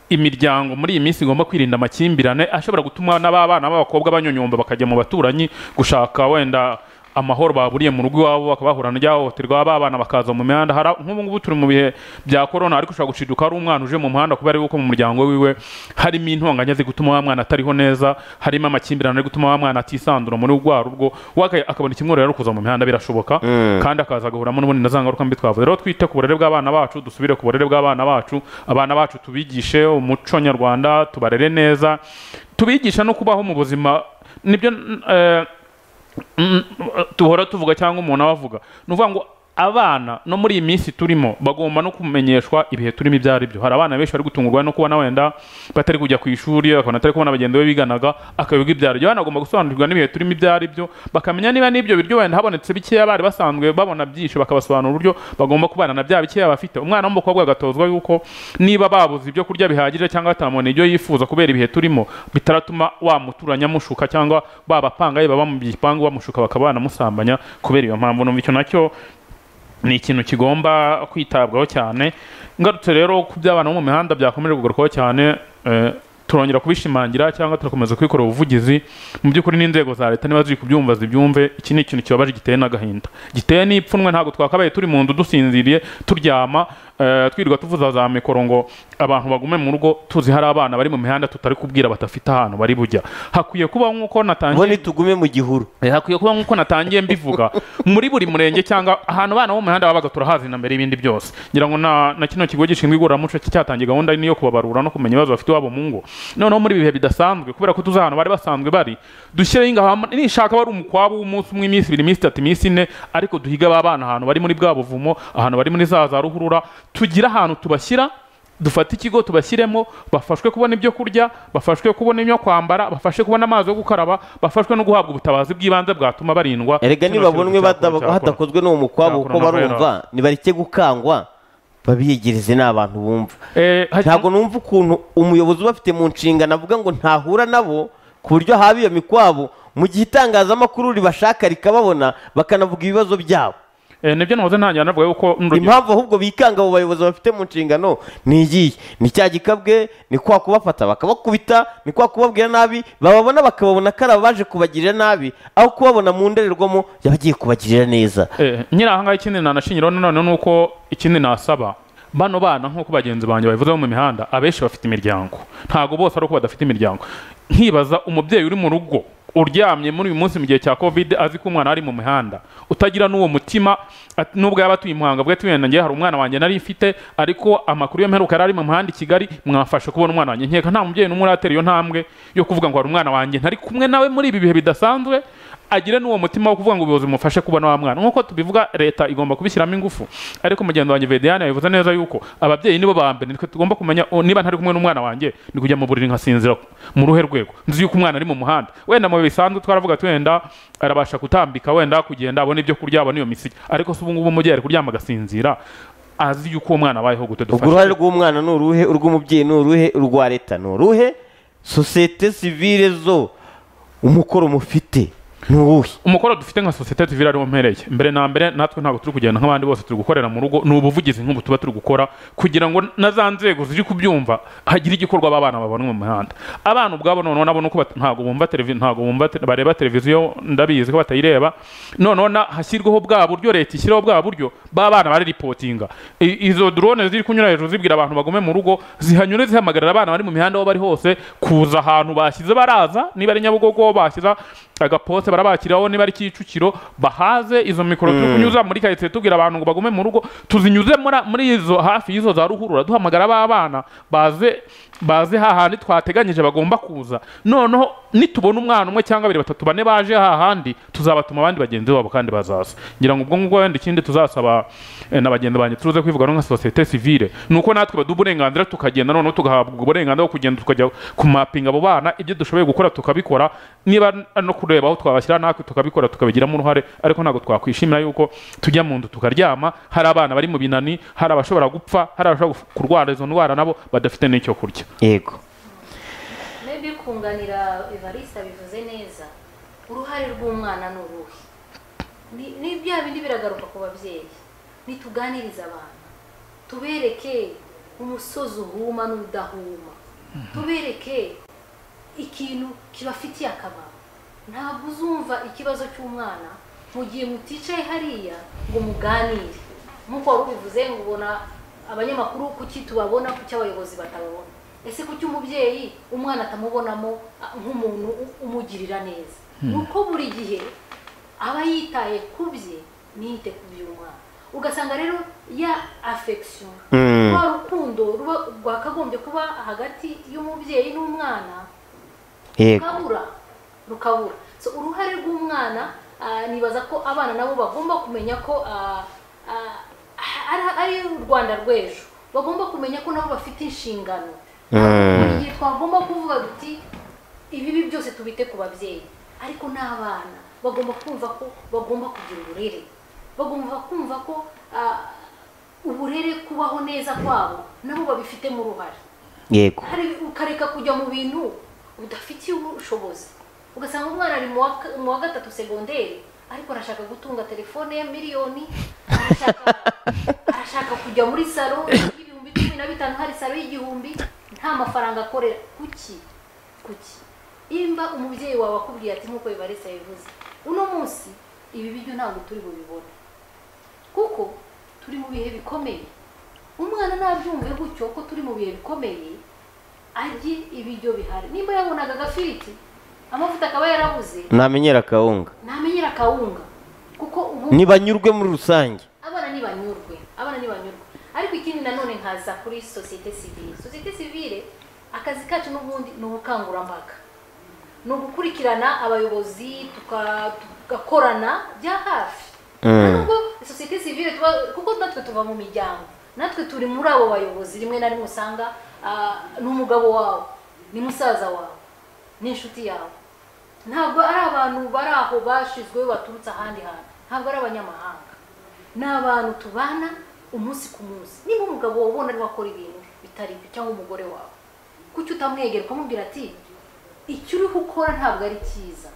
imiryango muri iyi minsi igomba kwirinda amakimbirane ashobora gutuma n'ababana b'abakobwa banyonyomba bakajya mu baturanyi gushaka wenda amahoro baburiye mu rugo iwabo bakaba bahura n'iryahohoterwa babana bakaza mu mihanda hari nk'ubu ngubu turi mu bihe bya korona ariko ushobora guciduka ari umwana uje mu muhanda kubera yuko mu muryango wiwe harimo intonganya ziri gutuma wa mwana atariho neza harimo amakimbirane ari gutuma wa mwana atisandura muri rwa rugo wakaye akabona ikimworohera ari ukuza mu mihanda birashoboka kandi akaza agahuramo n'ubundi na za ngaruka mbi twavuze rero twite ku burere bw'abana bacu dusubire ku burere bw'abana bacu abana bacu tubigishe umuco nyarwanda tubarere neza tubigisha no kubaho mu buzima nibyo eh, mm, duhora tuvuga cyangwa umuntu abavuga ni ukuvuga ngo abana no muri iyi minsi turimo bagomba no kumenyeshwa ibihe turimo ibyo ari byo hari abana benshi bari gutungurwa no kubona wenda batari kujya ku ishuri akabona atari kubona bagenzi be biganaga akayoga ibyo ari byo abana bagomba gusobanurirwa n'ibihe turimo ibyo ari byo bakamenya niba n'ibyo biryo wenda habonetse bikeya bari basanzwe babona byinshi bakabasobanurira uburyo bagomba kubana na bya bikeya bafite umwana w'umukobwa agatozwa yuko niba babuze ibyo kurya bihagije cyangwa batamubona ibyo yifuza kubera ibihe turimo bitaratuma wamuturanya mushuka cyangwa babapanga yaba bamubipangu bamushuka bakaba banamusambanya kubera iyo mpamvu numva icyo nacyo ni ikintu kigomba kwitabwaho cyane ngarutse rero ku by'abana bo mu mihanda byakomeje kugarukwaho cyane eh, turongera kubishimangira cyangwa turakomeza kwikorera ubuvugizi mu by'ukuri n'inzego za leta niba ziri kubyumva zibyumve iki ni ikintu kibabaje giteye n'agahinda giteye n'ipfunwe ntabwo twakabaye turi mu nzu dusinziriye turyama eh, twirirwa tuvuza za mikoro ngo abantu bagume mu rugo tuzi hari abana bari mu mihanda tutari kubwira badafite ahantu bari bujya hakwiye kuba nk'uko ngo natangiye nitugume mu gihuru Eh, hakwiye kuba nk'uko natangiye mbivuga muri buri murenge cyangwa ahantu abana bo mu mihanda babaga turahazi na mbere y'ibindi byose ngira ngo na, na kino kigo gishinzwe igororamuco cyatangiye gahunda nini yo kubabarura no kumenya ibibazo bafite iwabo mu ngo noneho muri ibihe bidasanzwe kubera ko tuzi ahantu bari basanzwe bari dushyireho ingamba nishaka bari umukwabu w'umunsi umwe iminsi ibiri iminsi itatu iminsi ine ariko duhige aba bana ahantu bari muri bwa buvumo ahantu bari muri za za ruhurura tugire ahantu tubashyira dufate ikigo tubashyiremo bafashwe kubona ibyo kurya bafashwe kubona ibyo kwambara bafashe kubona amazi yo gukaraba bafashwe no guhabwa ubutabazi bw'ibanze bwatuma barindwa erega Kino nibabonwe kintu cyakora, badaba- cyakora. hadakozwe n'uwo mukwabo Cyakora kuko na Vero. barumva nibareke gukangwa babiyegereze ni abantu bumva Eh, hari- ntabwo numva ukuntu umuyobozi ubafite mu nshingano avuga ngo ntahura nabo ku buryo haba iyo mikwabo mu gihe itangazamakuru ribashaka rikababona bakanavuga ibibazo byabo Eh, nibyo nahoze ntangira navuga yuko n'urugero- impamvu ahubwo bikanga abo bayobozi bafite mu nshingano ni iyihe ni cya gikabwe ni kwa kubafata bakabakubita ni kwa kubabwira nabi bababona bakababona ko ari abaje kubagirira nabi aho kubabona mu ndorerwamo yabagiye kubagirira neza Eh, nyiri ahangaha ikindi nanashingiraho nanone ni uko ikindi nasaba bano bana nk'uko bagenzi banjye babivuze bo mu mihanda abenshi bafite imiryango ntabwo bose ari uko badafite imiryango nkibaza umubyeyi uri mu rugo uryamye muri uyu munsi mu gihe cya covid azi ko umwana ari mu mihanda utagira n'uwo mutima at- nubwo yaba atuye i muhanga bwe tuyenda ngewe hari umwana wanjye nari mfite ariko amakuru yo mperuka yari ari mu muhanda i kigali mwafashe kubona umwana wanjye nkeka nta mubyeyi n'umwe uratera iyo ntambwe yo kuvuga ngo hari umwana wanjye ntari kumwe nawe muri ibi bihe bidasanzwe agire n'uwo mutima wo kuvuga ngo ubuyobozi bumufashe kubona wa mwana nk'uko tubivuga leta igomba kubishyiramo ingufu ariko mugenzi wanjye vedeyani yabivuze neza yuko ababyeyi nibo ba mbere nitwe tugomba kumenya o, niba ntari kumwe n'umwana wanjye ni kujya mu buriri nkasinzira mu ruhe rwego nzi yuko umwana ari mu muhanda wenda mu bihe bisanzwe twaravuga ati wenda arabasha gutambika wenda kugenda abona ibyo kurya abona iyo misigi ariko se ubu ngubu umubyeyi ari kuryama agasinzira azi yuko uwo mwana abayeho gute ubwo uruhare rw'umwana ni uruhe urw'umubyeyi ni uruhe urwa leta ni uruhe sosiyete sivire zo umukoro mufite ni uwuhe umukoro dufite nka sosiyete civile ariwo mpereye mbere na mbere natwe ntabwo turi kugenda nk'abandi bose turi gukorera mu rugo ni ubuvugizi nk'ubu tuba turi gukora kugira ngo na za nzego ziri kubyumva hagire igikorwa abana babona mu mihanda abana ubwabo noneho nabo nuko bat- ntabwo bumva televiziyo ntabwo bumva te- bareba televiziyo ndabizi ko batayireba noneho na- hashyirwaho bwa buryo leta ishyiraho bwa buryo b'abana bari ripotinga I- izo drone ziri kunyura hejuru zibwira abantu bagume mu rugo zihanyure zihamagarira abana bari mu mihanda aho bari hose kuza ahantu bashyize baraza niba ari nyabugogo bashyize agaposte barabakiraho niba ari kicukiro bahaze izo mikoro turi kunyuza muri karitsiye tubwira abantu ngo bagume mu rugo tuzinyuze muri- muri izo hafi y'izo za ruhurura duhamagara abana baze baze hahandi twateganyije bagomba kuza noneho nitubona umwana umwe cyangwa babiri batatu bane baje hahandi tuzabatuma abandi bagenzi babo kandi bazaza ngira ngo ubwo ngubwo wenda ikindi tuzasaba eh, na bagenzi banjye turuze kwivuga nka sosiyete sivile ni uko natwe baduha uburenganzira tukagenda noneho tugahabwa ubwo burenganzira bwo kugenda tukajya kumapinga abo bana ibyo dushoboye gukora tukabikora niba ari no kureba aho twabashyira natwe tukabikora tukabigiramo uruhare ariko ntabwo twakwishimira yuko tujya mu nzu tukaryama hari abana bari mu binani hari abashobora gupfa hari abashobora kurwara izo ndwara nabo badafite n'icyo kurya yego maybe kunganira evariste bivuze neza uruhare rw'umwana ni uruhe Ni- ni bya bindi biragaruka ku babyeyi ntituganirize abana tubereke umusozi uhuma n'udahuma tubereke ikintu kibafitiye akamaro ntabwo uzumva ikibazo cy'umwana mu gihe muticaye hariya ngo muganire nk'uko wari ubivuze ngo ubona abanyamakuru kuki tubabona kuki abayobozi batababona ese kuki umubyeyi umwana atamubonamo ah, nk'umuntu u- umugirira neza ni uko buri gihe aba yitaye ku bye ntiyite ku by'umwana ugasanga rero ya afection Mm. rwa rukundo ruba rwakagombye kuba hagati y'umubyeyi n'umwana yego rukabura rukabura so uruhare rw'umwana ah, nibaza ko abana nabo bagomba kumenya ko ah, ah, ari- ari u rwanda rw'ejo bagomba kumenya ko nabo bafite inshingano Mm. Buri gihe twagomba kuvuga duti ibibi byose tubite ku babyeyi ariko n'abana bagomba kumva ko bagomba kugira uburere bagomba kumva ko ah, uburere kubaho neza kwabo nabo babifitemo uruhare yego hari ukareka kujya mu bintu udafitiye ubushobozi ugasanga umwana ari mu wa ka- mu wa gatatu segonderi ariko arashaka gutunga telefone ya miliyoni arashaka arashaka kujya muri salo y'ibihumbi cumi na bitanu hari salo y'igihumbi nta mafaranga akorera kuki kuki imba umubyeyi wawe akubwiye ati nk'uko bibarisa bivuze uno munsi ibi biryo ntabwo turi bubibone kuko turi mu bihe bikomeye umwana nabyumve gutyo ko turi mu bihe bikomeye arye ibiryo bihari nimba yabonaga agafiriti amavuta akaba yarabuze namenyera akawunga ntamenyera akawunga kuko ubu ntibanyurwe muri rusange abana ntibanyurwe abana ntibanyurwe ariko ikindi nanone nkaza kuri sosiyete sivile sosiyete sivile akazi kacu n'ubundi ni ubukangurambaga ni ugukurikirana abayobozi tuka- tugakorana bya hafi Mm. nubwo sosiyete sivile tuba kuko natwe tuva mu miryango natwe turi muri abo bayobozi rimwe na rimwe usanga ah, ni umugabo wawe ni musaza wawe ni inshuti yawe ntabwo ari abantu bari aho bashyizweho baturutse ahandi hantu ntabwo ari abanyamahanga ni abantu tubana umunsi ku munsi niba umugabo wawe ubona ariwe akora ibintu bitari byo cyangwa umugore wawe kuki utamwegera ukamubwira ati icyo uriho ukora ntabwo ari cyiza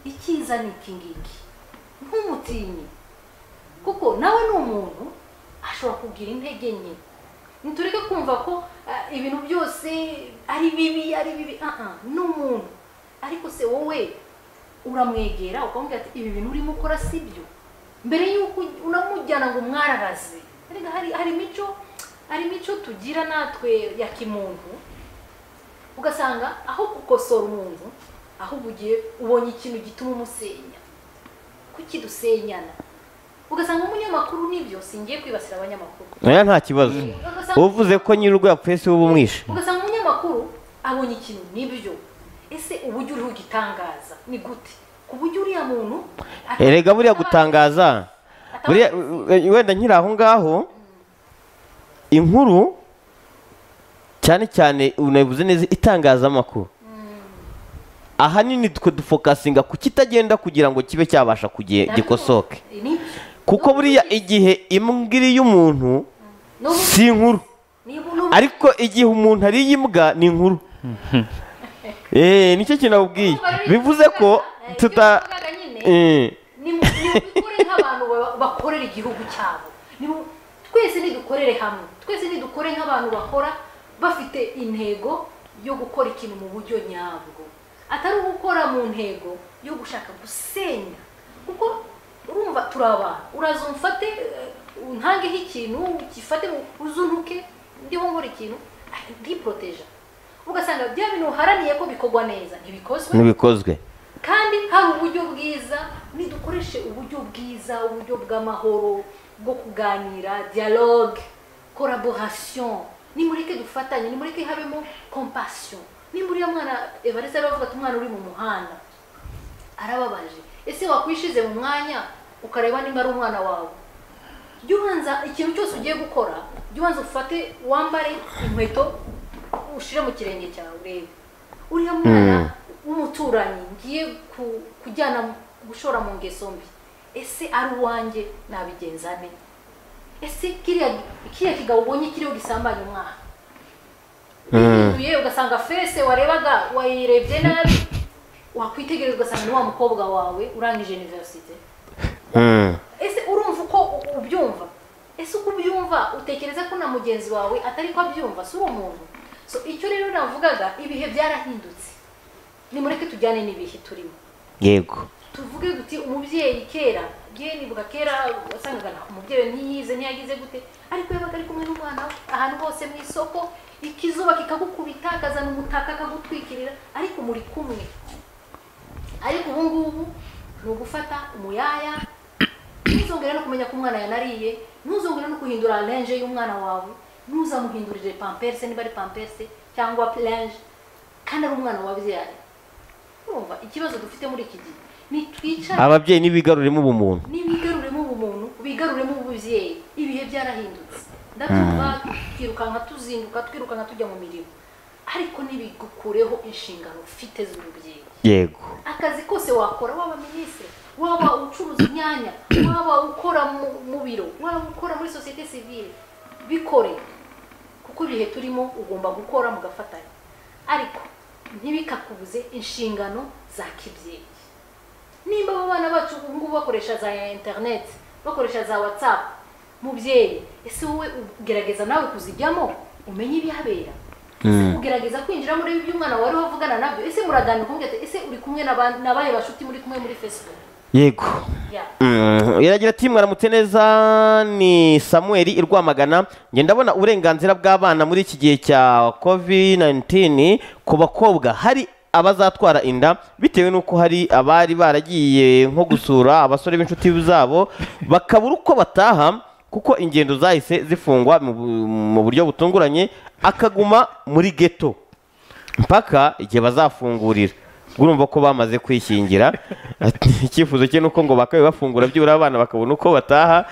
icyiza ni iki ngiki ntumutinye kuko nawe ni umuntu ashobora kugira intege nke ntitureke kumva ko ah, ibintu byose ari bibi ari bibi Ah, ah, ni umuntu ariko se wowe uramwegera ukamubwira ati ibi bintu urimo ukora si byo mbere y'uko unamujyana ngo umwararaze Erega hari hari imico hari imico tugira natwe ya kimuntu ugasanga aho gukosora umuntu ahubwo ugiye ubonye ikintu gituma umusenya kuki dusenyana ugasanga umunyamakuru nibyo singiye kwibasira abanyamakuru oya nta kibazo ugasanga uvuze ko nyir'urwo yapfuye si we ubumwishe ugasanga umunyamakuru abonye ikintu nibyo ese uburyo uriho ugitangaza ni gute ku buryo uriya muntu ata- erega buriya gutangaza ata- buriya eh, wenda nkiri aho ngaho inkuru cyane cyane unabivuze neza itangazamakuru ahanini twe dufokasinga ku kitagenda kugira ngo kibe cyabasha kuge- gikosoke Nibyo. kuko buriya igihe imbwiri y'umuntu N'ubu- si inkuru niba n'ubu- ariko igihe umuntu ariye imbwa ni inkuru Eh, nicyo kintu nakubwiye bivuze ko Eh, ibyo tuta bavugaga nyine, Eh, ni mu- ni mubikore nk'abantu ba- bakorera igihugu cyabo Ni mu- twese nidukorere hamwe twese nidukore nk'abantu bakora bafite intego yo gukora ikintu mu buryo nyabwo atari ugukora mu ntego yo gushaka gusenya kuko urumva turi abantu uraza umfate eh, untangeho ikintu gifate uzuntuke ndiho nkora ikintu ndiporoteja ugasanga bya bintu uharaniye ko bikorwa neza ntibikozwe ntibikozwe kandi hari uburyo bwiza nidukoreshe uburyo bwiza uburyo bw'amahoro bwo kuganira dialogue collaboration nimureke dufatanye nimureke habemo compassion nimba uriya mwana evarese aravuga ati umwana uri mu muhanda arababaje ese wakwishize mu mwanya ukareba nimba ari umwana wawe jya ubanza ikintu cyose ugiye gukora jya ubanza ufate wambare inkweto ushire mu kirenge cyawe urebe uriya mwana w'umuturanyi ngiye ku- kujyana mu- gushora mu ngeso mbi ese ari uwanjye nabigenza nte ese kiriya kiriya kigabo ubonye kiriho gisambanya umwana uyihinduye ugasanga fese warebaga wayirebye nabi wakwitegereza ugasanga ni wa mukobwa wawe urangije iniverisite Mm. ese urumva uko u- ubyumva ese uko ubyumva utekereza ko na mugenzi wawe atari ko abyumva si uri umuntu so icyo rero navugaga ibihe byarahindutse nimureke tujyane n'ibihe turimo yego tuvu tuvuge duti umubyeyi kera ngiye nibuka kera wasangaga na- umubyeyi we ntiyize ntiyagize gute ariko yabaga ari kumwe n'umwana we ahantu hose mu isoko ikizuba kikagukubita akazana umutaka akagutwikirira ariko muri kumwe ariko ubu ngubu ni ugufata umuyaya ntuzongere no kumenya ko umwana yanariye ntuzongere no guhindura renje y'umwana wawe ntuzamuhindurire pamperse niba ari pamperse cyangwa renje kandi ari umwana wabyaye urumva ikibazo dufite muri iki gihe nitwicare ababyeyi ntibigaruremo ubumuntu nibigaruremo ubumuntu bigaruremo ububyeyi ibihe byarahindutse ndabyumva twirukanka tuzinduka twirukanka tujya mu mirimo ariko ntibigukureho inshingano ufite z'urubyeyi yego akazi kose wakora waba minisitiri waba ucuruza imyanya waba ukora mu- mu biro waba ukora muri sosiyete sivile bikore kuko ibihe turimo ugomba gukora mugafatanya ariko ntibikakubuze inshingano za kibyeyi nimba abo bana bacu ubu ngubu bakoresha za interineti bakoresha za watsapu mubyeyi ese wowe ugerageza nawe kuzijyamo umenye ibihabera ese ugerageza kwinjira muri ibi by'umwana wawe ariho avugana nabyo ese muraganira ukumubwira ati ese uri kumwe n'aba- n'abahe bashuti muri kumwe muri fesibuku yego Mm, iragira ati mwaramutse neza ni samuel i rwamagana njye ndabona uburenganzira bw'abana muri iki gihe cya covid-19 ku bakobwa hari abazatwara inda bitewe n'uko hari abari baragiye nko gusura abasore b'inshuti zabo bakabura uko bataha kuko ingendo zahise zifungwa mu bu- mu buryo butunguranye akaguma muri geto mpaka igihe bazafungurira urumva ko bamaze kwishingira Ati, icyifuzo cye nuko ngo bakabe bafungura byibura abana bakabona uko bataha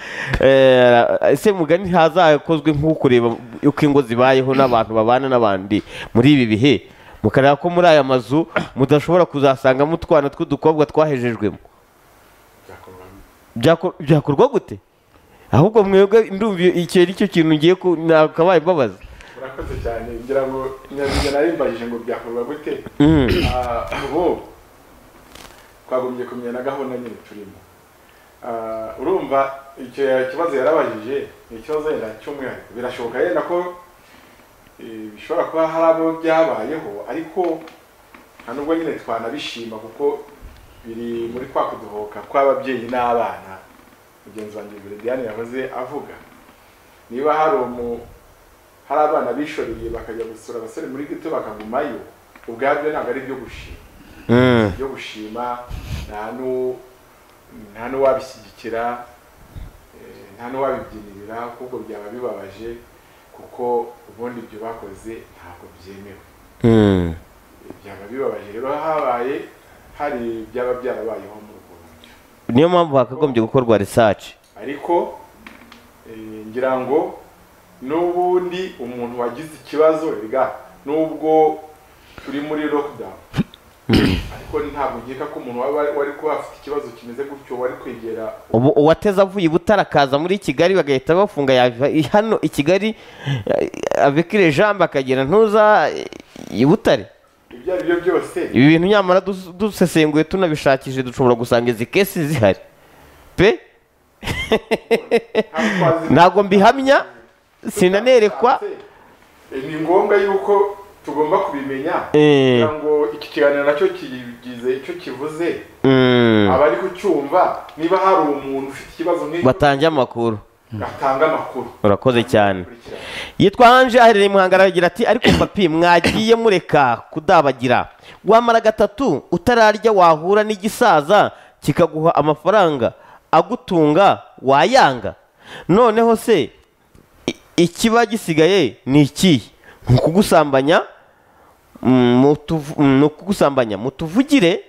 Eh, ese mugani hazakozwe nk'uko kureba uko ingo zibayeho n'abantu babana n'abandi muri ibi bihe mukareba ko muri aya mazu mudashobora kuzasangamo utwana tw'udukobwa twahejejwemo byakorwamo Byako- byakorwa gute ahubwo mwebwe ndumva icyo ari cyo kintu ngiye ku- nakabaye mbabaza urakoze cyane ngira ngo nyabyo narimbagije ngo byakorwa gute Mm. Ah, ubu twagombye kumenya na gahunda nyine turimo Ah, urumva icyo kibazo yarabajije ni ikibazo yenda cy'umwihariko birashoboka yenda ko eh, bishobora kuba hari abo byabayeho ariko nta nubwo nyine twanabishima kuko biri muri kwa kuduhoka kw'ababyeyi n'abana mugenzi wanjye mbere diane yahoze avuga niba hari umu hari abana bishoreye bakajya gusura abasore muri gito bakagumayo ubwabyo ntabwo ari ibyo gushima Mm. byo gushima nta n'u- nta n'uwabishyigikira eh, nta n'uwabibyinirira ahubwo byaba bibabaje kuko ubundi ibyo bakoze ntabwo byemewe Mm. byaba bibabaje rero habaye hari byaba byarabayeho muri ubwo buryo niyo mpamvu hakagombye gukorwa research ariko eh, ngira ngo n'ubundi umuntu wagize ikibazo rega nubwo turi muri lockdown ariko ntabwo nkeka ko umuntu waba wari kuba afite ikibazo kimeze gutyo wari kwegera ubu uwateze avuye i Butare akaza muri kigali bagahita bafunga yava i- hano i kigali eh, avekire jambe akagera ntuza eh, i butare ibyo ari byo byose ibi bintu nyamara dus- dusesenguye tunabishakishije dushobora gusanga izi kesi zihari pe ntabwo twazi- ntabwo mbihamya sinanerekwa Eh, ni ngombwa yuko tugomba kubimenya Eh. kugira ngo iki kiganiro nacyo kigize icyo kivuze Mm, abari kucyumva niba hari umuntu ufite ikibazo nk'icyo batange amakuru atanga amakuru urakoze cyane Kurikira. yitwa anje aherereye muhangara aragira ati ariko papi mwagiye mureka kudabagira wamara gatatu utararya wahura n'igisaza kikaguha amafaranga agutunga wayanga noneho se i- ikiba gisigaye ni ikihe ni ukugusambanya Mm, mutuvu- mm, ni ukugusambanya mutuvugire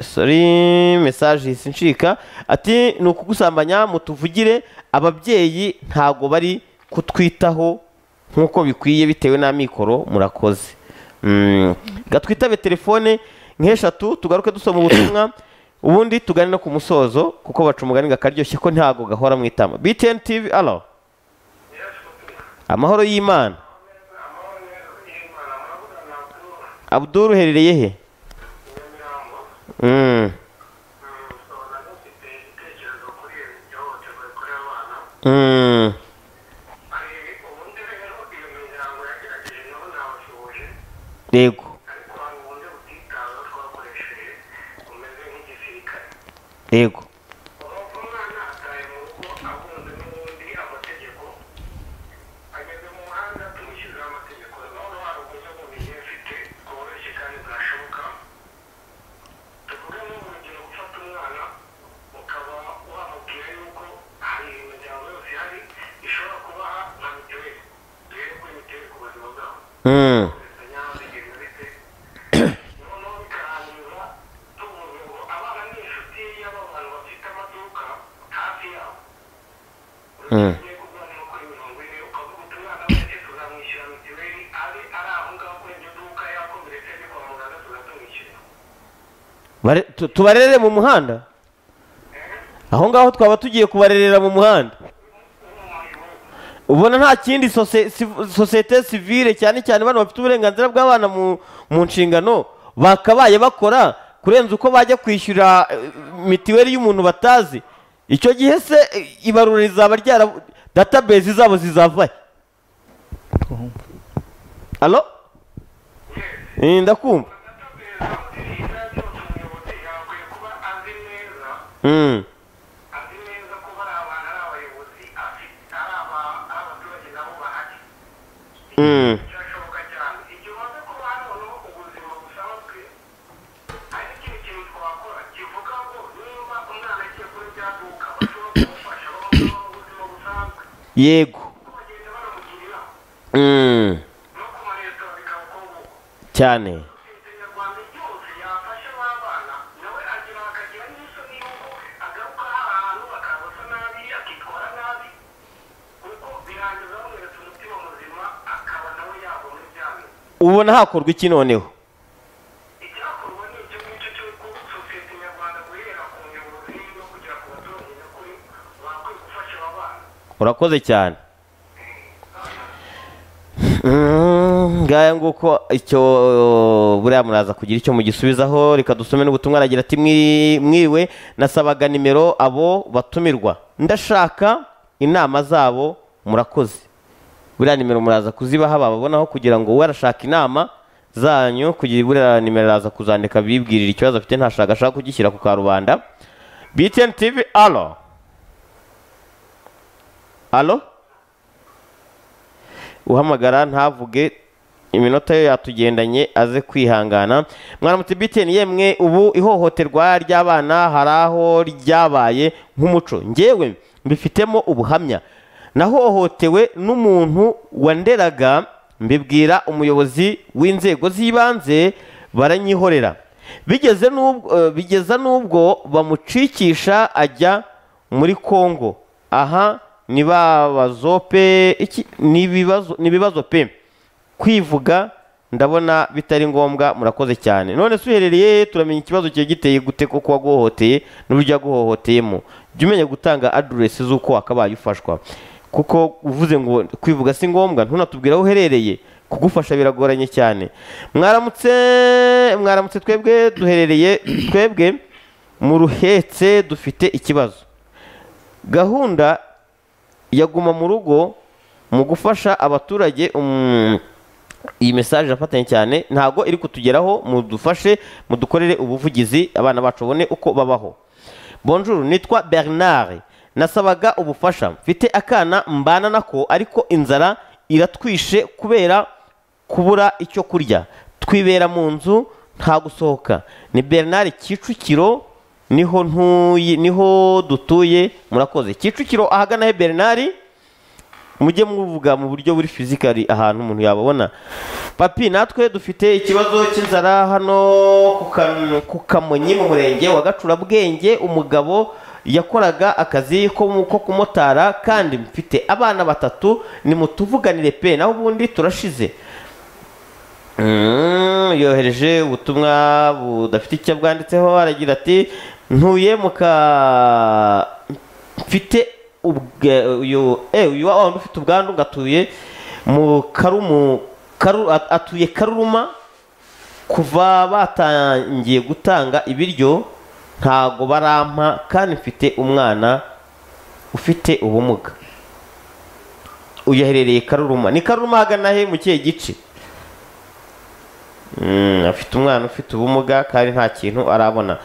sorry message ihise incika ati ni ukugusambanya mutuvugire ababyeyi ntago bari kutwitaho nk'uko bikwiye bitewe n'amikoro murakoze Mm, gatwitabe telefone nk'eshatu tugaruke dusoma ubutumwa ubundi tugane no ku musozo kuko baca umugani gakaryoshye ko ntago gahora mu itama btn tv alo amahoro y'imana abdul uherereye he Mm, mm, Thank you. yego ariko hari uburyo butitaweho twakoresheje bumeze nk'igisiga yego umwana ataye mu rugo ahunze n'ubundi amategeko ageze mu muhanda tumushyiriraho amategeko noneho hari uburyo bubiri mfite bworoshye kandi bwashoboka tuvuge nk'urugero gufata umwana ukaba wamubwira yuko hari imiryango yose ihari ishobora kubaha nka mituweli duhere kuri mituweli ku buzima bwabo Mm. Mm. Bare- tu- tubarerere mu muhanda aho ngaho twaba tugiye kubarerera mu muhanda ubona nta kindi sose- si- sosiyete sivile cyane cyane bano bafite uburenganzira bw'abana mu mu nshingano bakabaye bakora kurenza uko bajya kwishyura eh, mitiweli y'umuntu batazi icyo gihe se eh, ibarura rizaba ryara database zabo zizava he? alo Eh, ndakumva Mm. azi neza ko bari abantu ari abayobozi afite ari aba- ari abaturage nabo bahari Mm. birashoboka cyane igihe umaze kuba noneho ubuzima busanzwe hari n'ikindi kintu twakora kivuga ngo niba umwana agiye kuri rya duka bashobora kumufasha bamuha ubuzima busanzwe yego kuko bagenda banamugira inama Mm. no ku maresitora bikaba uko nguko cyane sosiyete nyarwanda yose yafasha ba bana nawe agira akagira n'isoni y'uko agaruka ahantu akabasa nabi akitwara nabi kuko birangiza bamweretse umutima muzima akaba nawe yagwa muri byanyu ubona hakorwa iki noneho icyakorwa ni icyo ngicyo cy'uko sosiyete nyarwanda guhera ku nyobozi no kugera ku baturage nyakuri bakwiye gufasha aba bana urakoze cyane Mm, ngaya nguko icyo buriya muraza kugira icyo mugisubizaho reka dusome n'ubutumwa aragira ati "Mwiri- mwiriwe nasabaga nimero abo batumirwa ndashaka inama zabo murakoze buriya nimero muraza kuzibaha bababonaho kugira ngo we arashaka inama zanyu kugira buriya nimero araza kuzandika bibwirira ikibazo afite ntashaka ashaka kugishyira ku karubanda BTN TV alo alo uhamagara ntavuge iminota yo yatugendanye aze kwihangana mwaramutse BTN yemwe ubu ihohoterwa ry'abana hari aho ryabaye nk'umuco ngewe mbifitemo ubuhamya nahohotewe n'umuntu wanderaga mbibwira umuyobozi w'inzego z'ibanze baranyihorera bigeze n'ubwo eh, bigeza n'ubwo bamucikisha ajya muri Kongo aha ni babazo pe iki ni ibibazo ni ibibazo pe kwivuga ndabona bitari ngombwa murakoze cyane none se uherereye he? turamenya ikibazo kiba giteye gute kuko waguhohoteye n'uburyo yaguhohoteyemo jya umenya gutanga aderesi z'uko wakabaye ufashwa kuko uvuze ngo kwivuga si ngombwa ntunatubwire aho uherereye kugufasha biragoranye cyane mwaramutse mwaramutse twebwe duherereye twebwe mu ruhetse dufite ikibazo gahunda ya guma mu rugo mu gufasha abaturage mm, iyi mesaje irafatanye cyane ntabwo iri kutugeraho mudufashe mudukorere ubuvugizi abana bacu babone uko babaho bonjour nitwa bernard nasabaga ubufasha mfite akana mbana nako ariko inzara iratwishe kubera kubura icyo kurya twibera mu nzu nta gusohoka ni bernard kicukiro niho ntuye niho dutuye murakoze kicukiro ahagana he bernard mujye muvuga mu buryo buri fizikari ahantu umuntu yababona papi natwe dufite ikibazo cy'inzara hano ku Kam- ku kamonyi mu murenge wa gacurabwenge umugabo yakoraga akazi ko mu- ko kumotara kandi mfite abana batatu nimutuvuganire pe naho ubundi turashize Mm, yohereje ubutumwa budafite icyo bwanditseho aragira ati ntuye muka mfite ubwe- uyu eh, uyu wa wundi ufite ubwandu ngatuye mu karumu karu, at- atuye karuruma kuva batangiye gutanga ibiryo ntago barampa kandi mfite umwana ufite ubumuga uyu aherereye karuruma ni karuruma hagana he mu kihe gice Mm, afite umwana ufite ubumuga kandi nta kintu arabona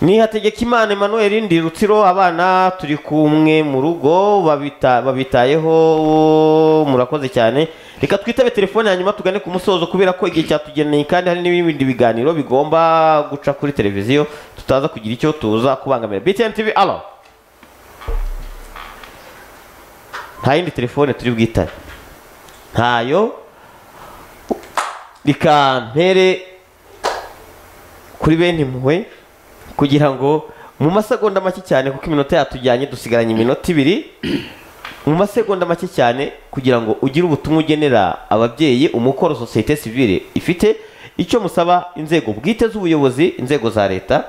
ni hategekimana emmanuel ndi rutsiro abana turi kumwe mu rugo babita- babitayeho murakoze cyane reka twitabe telefone hanyuma tugane ku musozo kubera ko igihe cyatugeneye kandi hari n'ibindi biganiro bigomba guca kuri televiziyo tutaza kugira icyo tuza kubangamira btn tv alo nta yindi telefone turi bwitabe ntayo reka mpere kuri bene impuhwe kugira ngo mu masegonda make cyane kuko iminota yatujyanye dusigaranye iminota ibiri mu masegonda make cyane kugira ngo ugire ubutumwa ugenera ababyeyi umukoro sosiyete sivile ifite icyo musaba inzego bwite z'ubuyobozi inzego za leta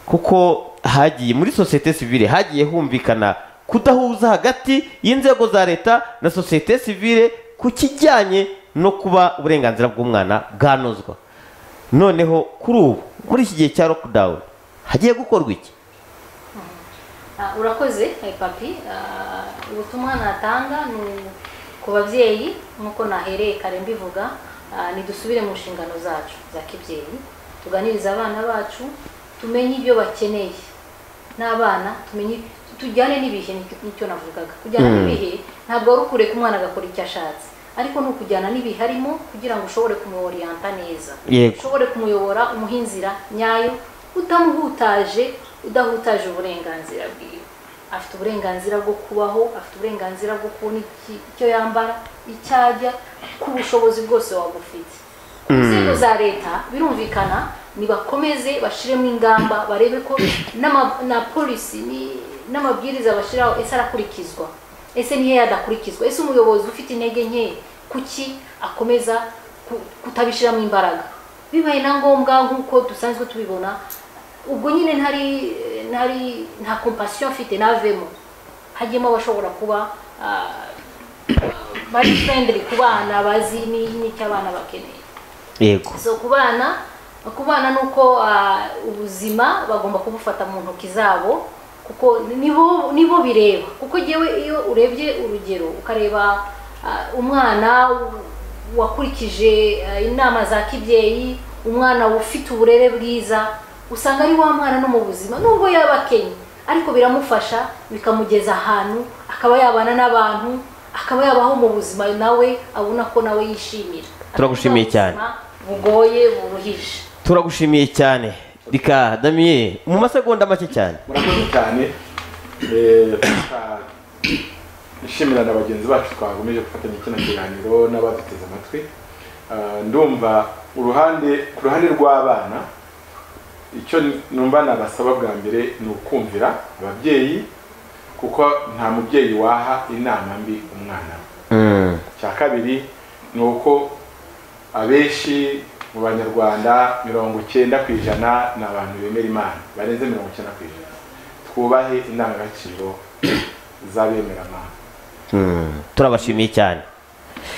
kuko hagiye muri sosiyete sivile hagiye humvikana kudahuza hagati y'inzego za leta na sosiyete sivile ku kijyanye no kuba uburenganzira bw'umwana bwanozwa noneho kuri ubu muri iki gihe cya lockdown hagiye gukorwa iki Ah, urakoze eh, papi Ah, ubutumwa natanga ni ku babyeyi nk'uko nahereye kare mbivuga ah, nidusubire mu nshingano zacu za kibyeyi tuganirize abana bacu tumenye ibyo bakeneye n'abana tumenye tujyane n'ibihe nicyo- nicyo navugaga kujyana Mm. n'ibihe ntabwo ari ukureka umwana agakora icyo ashatse ariko ni ukujyana n'ibihe arimo kugira ngo ushobore kumuyorienta neza Yego. ushobore kumuyobora umuha inzira nyayo utamuhutaje udahutaje uburenganzira bwiwe afite uburenganzira bwo kubaho afite uburenganzira bwo kubona iki- icyo yambara icyo arya ku bushobozi bwose waba ufite inzego za leta birumvikana nibakomeze bashiremo ingamba barebe ko n'ama- na polisi ni- n'amabwiriza bashyiraho ese arakurikizwa ese niyo yadakurikizwa ese umuyobozi ufite intege nke kuki akomeza ku- kutabishyiramo imbaraga bibaye na ngombwa nk'uko dusanzwe tubibona ubwo nyine ntari ntari nta kompasiyo mfite navemo hajyemo abashobora kuba ah, bari friendly ku bana bazi ni- n'icyo abana bakeneye yego so ku bana ku bana ni uko ah, ubuzima bagomba kubufata mu ntoki zabo kuko nibo nibo bireba kuko yewe iyo urebye urugero ukareba ah, umwana wakurikije ah, inama za kibyeyi umwana ufite uburere bwiza usanga ari wa mwana no mu buzima nubwo yaba akenye ariko biramufasha bikamugeza ahantu akaba yabana n'abantu akaba yabaho mu buzima nawe abona ko nawe yishimira Turagushimiye cyane. bugoye buruhije turagushimiye cyane reka damiye mu masegonda make cyane murakoze cyane Eh, tuka- nshimira na bagenzi bacu twakomeje gufatanya kino kiganiro n'abaduteze amatwi Ah, ndumva uruhande ku ruhande rw'abana icyo numva nabasaba bwa mbere ni ukumvira ababyeyi kuko nta mubyeyi waha inama mbi umwana we Mm, cya kabiri ni uko abenshi mu banyarwanda mirongo icyenda ku ijana ni abantu bemera imana barenze mirongo icyenda ku ijana twubahe indangagaciro z'abemera imana mm, turabashimiye cyane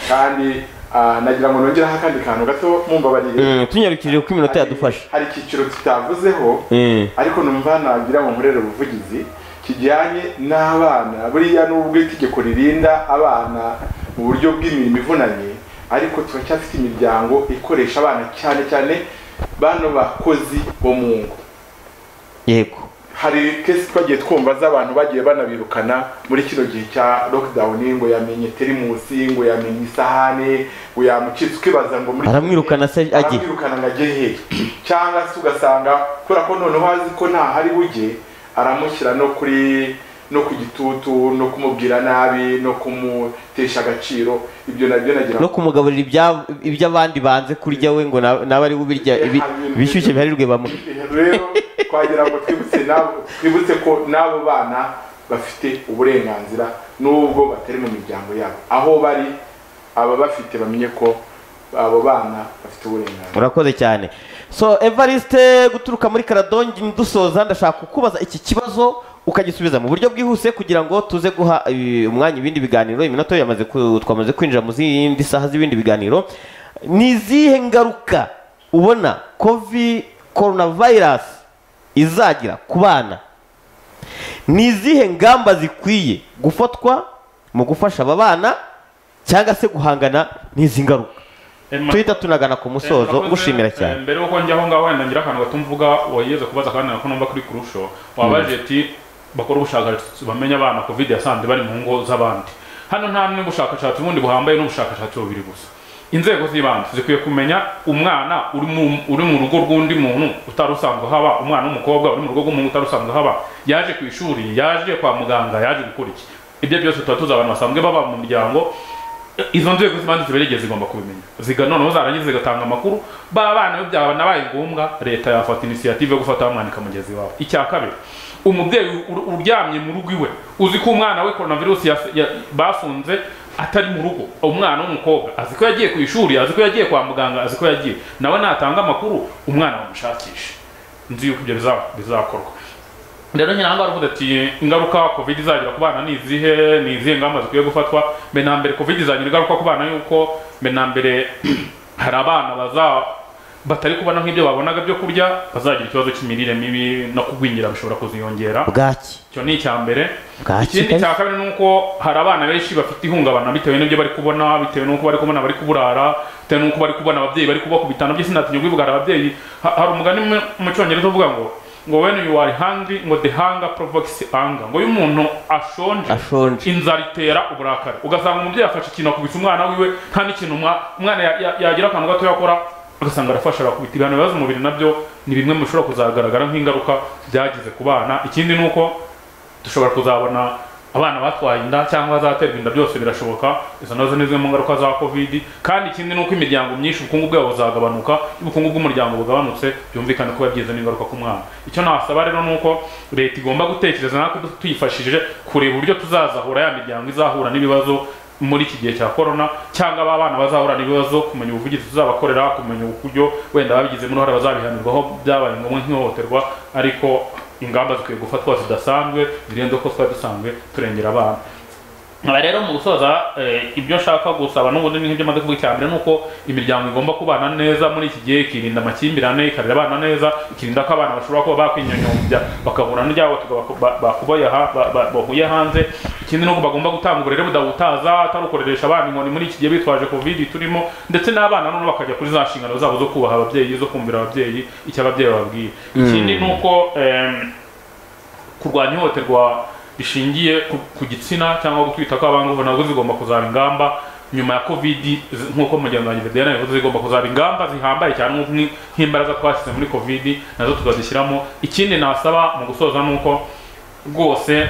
kandi ah, nagira ngo nongereho akandi kantu gato mumbabarire Mm, tunyarukije uko iminota Hari- yadufashe hari icyiciro tutavuzeho Mm, ariko numva nagira ngo nkorere ubuvugizi kijyanye n'abana buriya n'ubwo itegeko ririnda abana mu buryo bw'imirimo ivunanye ariko turacyafite imiryango ikoresha abana cyane cyane bano bakozi bo mu ngo yego hari kesi twagiye twumva z'abantu bagiye banabirukana muri kino gihe cya lockdown ngo yamenye terimusi ngo yamenye isahane ngo yamucitse ukibaza ngo muri Aramwirukana se agiye? aramwirukana ngo ajye hehe cyangwa se ugasanga kubera ko noneho azi ko ntahari bujye aramushyira no kuri no ku gitutu no kumubwira nabi no kumutesha agaciro ibyo nabyo nagira no kumugaburira ibya- iby'abandi banze kurya we ngo na- nawe ari birya bishyushye biharirwe bamuhe rero twagira ngo twibutse nabo- twibutse ko n'abo bana bafite uburenganzira n'ubwo batari mu miryango yabo aho bari aba bafite bamenye ko abo bana bafite uburenganzira murakoze cyane so evariste guturuka muri karadongi dusoza ndashaka kukubaza iki kibazo ukagisubiza mu buryo bwihuse kugira ngo tuze guha eh, umwanya ibindi biganiro iminota yo yamaze ku- twamaze kwinjira mu zindi saha z'ibindi biganiro ni izihe ngaruka ubona kovi coronavirus izagira ku bana ni izihe ngamba zikwiye gufatwa mu gufasha aba bana cyangwa se guhangana n'izi ngaruka tuhita tunagana ku musozo Murakoze. gushimira Eh, cyane mbere y'uko njyaho ngaho wenda ngira akantu gatumvuga wageze kubaza kandi nako numva kuri kurusho wabaje ati bakora ubushakashatsi bamenye abana covid yasanze bari mu ngo z'abandi hano nta n'ubushakashatsi bundi buhambaye n'ubushakashatsi bubiri gusa inzego z'ibanze zikwiye kumenya umwana uri mu, uri mu rugo rw'undi muntu utari usanzwe haba umwana w'umukobwa uri mu rugo rw'umuntu utari usanzwe haba yaje ku ishuri yaje kwa muganga yaje gukora iki ibyo byose tuba tuzi abantu basanzwe baba mu miryango izo nzego z'ibanze ziberegeye zigomba kubimenya ziga noneho zarangiza zigatanga amakuru ba bana iyo byanabaye ngombwa leta yafata inisiyative yo gufata wamwana ikamugeza iwawe icya kabiri umubyeyi u- uryamye mu rugo iwe uzi ko umwana we coronavirus yas- ya- bafunze atari mu rugo umwana w'umukobwa azi ko yagiye ku ishuri azi ko yagiye kwa muganga azi ko yagiye nawe natanga amakuru umwana bamushakishe nzi yuko ibyo biza- bizakorwa rero nyine ahangaha aravuga ati ingaruka covid izagira ku bana ni izihe ni izihe ngamba zikwiye gufatwa mbe na mbere covid izagira ingaruka ku bana yuko mbe na mbere hari abana baza batari kubona nk'ibyo babonaga byo kurya bazagira ikibazo cy'imirire mibi no kugwingira bishobora kuziyongera bwaki icyo ni icya mbere Bwaki ikindi kabisa. cya kabiri ni uko hari abana benshi bafite ihungabana bitewe n'ibyo bari kubona bitewe n'uko bari kubona bari kuburara bitewe n'uko bari kubona ababyeyi bari kuba ku bitanda by'isi ntatinya kwibwara ababyeyi Ha- hari umugani mu- mu cyongereza uvuga ngo ngo when you are hungry ngo the hunger provokes anger ngo iyo umuntu ashonje Ashonje. inzara itera uburakari ugasanga umubyeyi afashe ikintu akubita umwana wiwe nta n'ikintu umwa- umwana ya- ya- yagira akantu gato yakora ugasanga arafasha arakubita ibihano bibaza umubiri nabyo ni bimwe mu bishobora kuzagaragara nk'ingaruka byagize ku bana ikindi ni uko dushobora kuzabona abana batwaye inda cyangwa bazaterwa inda byose birashoboka izo nazo ni zimwe mu ngaruka za covid kandi ikindi ni uko imiryango myinshi ubukungu bwabo buzagabanuka iyo ubukungu bw'umuryango bugabanutse byumvikane ko byagize n'ingaruka ku mwana icyo nasaba rero ni uko leta igomba gutekereza natwe du- tuyifashishije kureba uburyo tuzazahura ya miryango izahura n'ibibazo muri iki gihe cya korona cyangwa aba bana bazahura n'ibibazo kumenya ubuvugizi tuzabakorera kumenya uburyo wenda babigizemo uruhare bazabihanirwaho byabaye ngombwa nk'ihohoterwa ariko ingamba zikwiye gufatwa zidasanzwe zirenze uko twari dusanzwe turengera abana nkaba rero mu gusoza eh, ibyo nshaka gusaba n'ubundi ni nk'ibyo maze kuvuga icya mbere ni uko imiryango igomba kubana neza muri iki gihe ikirinda amakimbirane ikarera abana neza ikirinda ko abana bashobora kuba bakwinyonyombya bakahura n'ibyabo bakubaye hanze ikindi ni uko bagomba gutanga uburere budahutaza atarukoresha abana inkoni muri iki gihe bitwaje covid turimo ndetse n'abana noneho bakajya kuri za nshingano zabo zo kubaha ababyeyi zo kumvira ababyeyi icyo ababyeyi bababwiye ikindi ni uko em, kurwanya ihohoterwa rishingiye ku, ku gitsina cyangwa gutwita kw'abangavu nabwo zigomba kuzaba ingamba nyuma ya covid z- nk'uko mugenzi wanjye Vedena yavuze zigomba kuzaba ingamba zihambaye cyane nk'uko ni- nk'imbaraga twashyize muri covid nazo tukazishyiramo ikindi nasaba mu gusoza ni uko rwose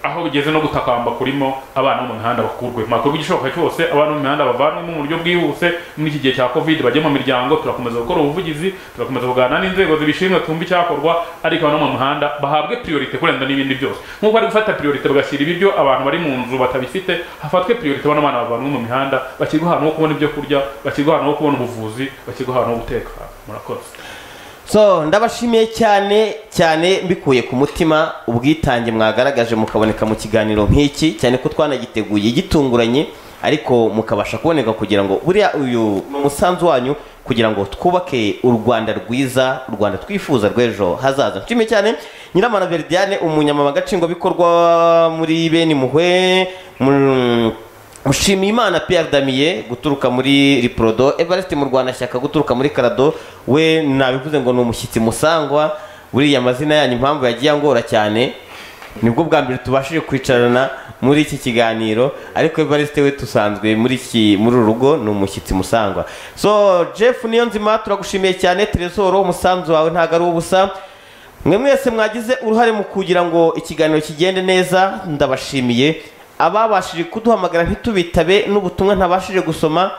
aho bigeze no gutakamba kurimo abana bo mu mihanda bakurwe makuru igishoboka cyose abana bo mu mihanda bavanwemo mu buryo bwihuse muri iki gihe cya covid bajye mu miryango turakomeza gukora ubuvugizi turakomeza kuganira n'inzego zibishinzwe tumva icyakorwa ariko abana bo mu mihanda bahabwe priorite kurenza n'ibindi byose nk'uko bari gufata priorite bagashyira ibiryo abantu bari mu nzu batabifite hafatwe priorite bano bana bavanwe mu mihanda bashyirwe ahantu ho kubona ibyo kurya bashyirwe ahantu ho kubona ubuvuzi bashyirwe ahantu ho guteka murakoze so ndabashimiye cyane cyane mbikuye ku mutima ubwitange mwagaragaje mukaboneka mu kiganiro nk'iki cyane ko twanagiteguye gitunguranye ariko mukabasha kuboneka kugira ngo buriya uyu musanzu wanyu kugira ngo twubake u rwanda rwiza u rwanda twifuza rw'ejo hazaza nshimiye cyane nyiramana veridiane umunyamabanga nshingwabikorwa muri bene muhwe mu- Mushimiyimana Pierre Damier guturuka muri Riprodo Evariste mu Rwanda shyaka guturuka muri Karado we nabivuze ngo ni umushyitsi musangwa buriya amazina yanyu impamvu yagiye angora cyane nibwo bwa mbere tubashije kwicarana muri iki kiganiro ariko Evariste we tusanzwe muri iki muri uru rugo ni umushyitsi musangwa so Jeff niyo nzima turagushimiye cyane Tresoro umusanzu wawe ntago ari ubusa mwe mwese mwagize uruhare mu kugira ngo ikiganiro kigende neza ndabashimiye ababashije kuduhamagara ntitubitabe n'ubutumwa ntabashije gusoma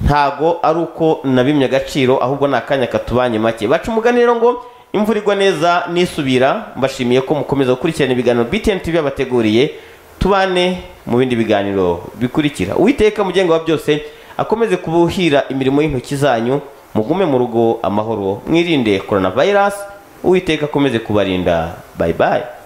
ntago ari uko nabimye agaciro ahubwo ni akanya katubanye make baca umugani rero ngo imvura igwa neza nisubira mbashimiye ko mukomeza gukurikirana ibiganiro btn tv yabateguriye tubane mu bindi biganiro bikurikira uwiteka mugenga wa byose akomeze kubuhira imirimo y'intoki zanyu mugume mu rugo amahoro mwirinde coronavirus uwiteka akomeze kubarinda bayibaye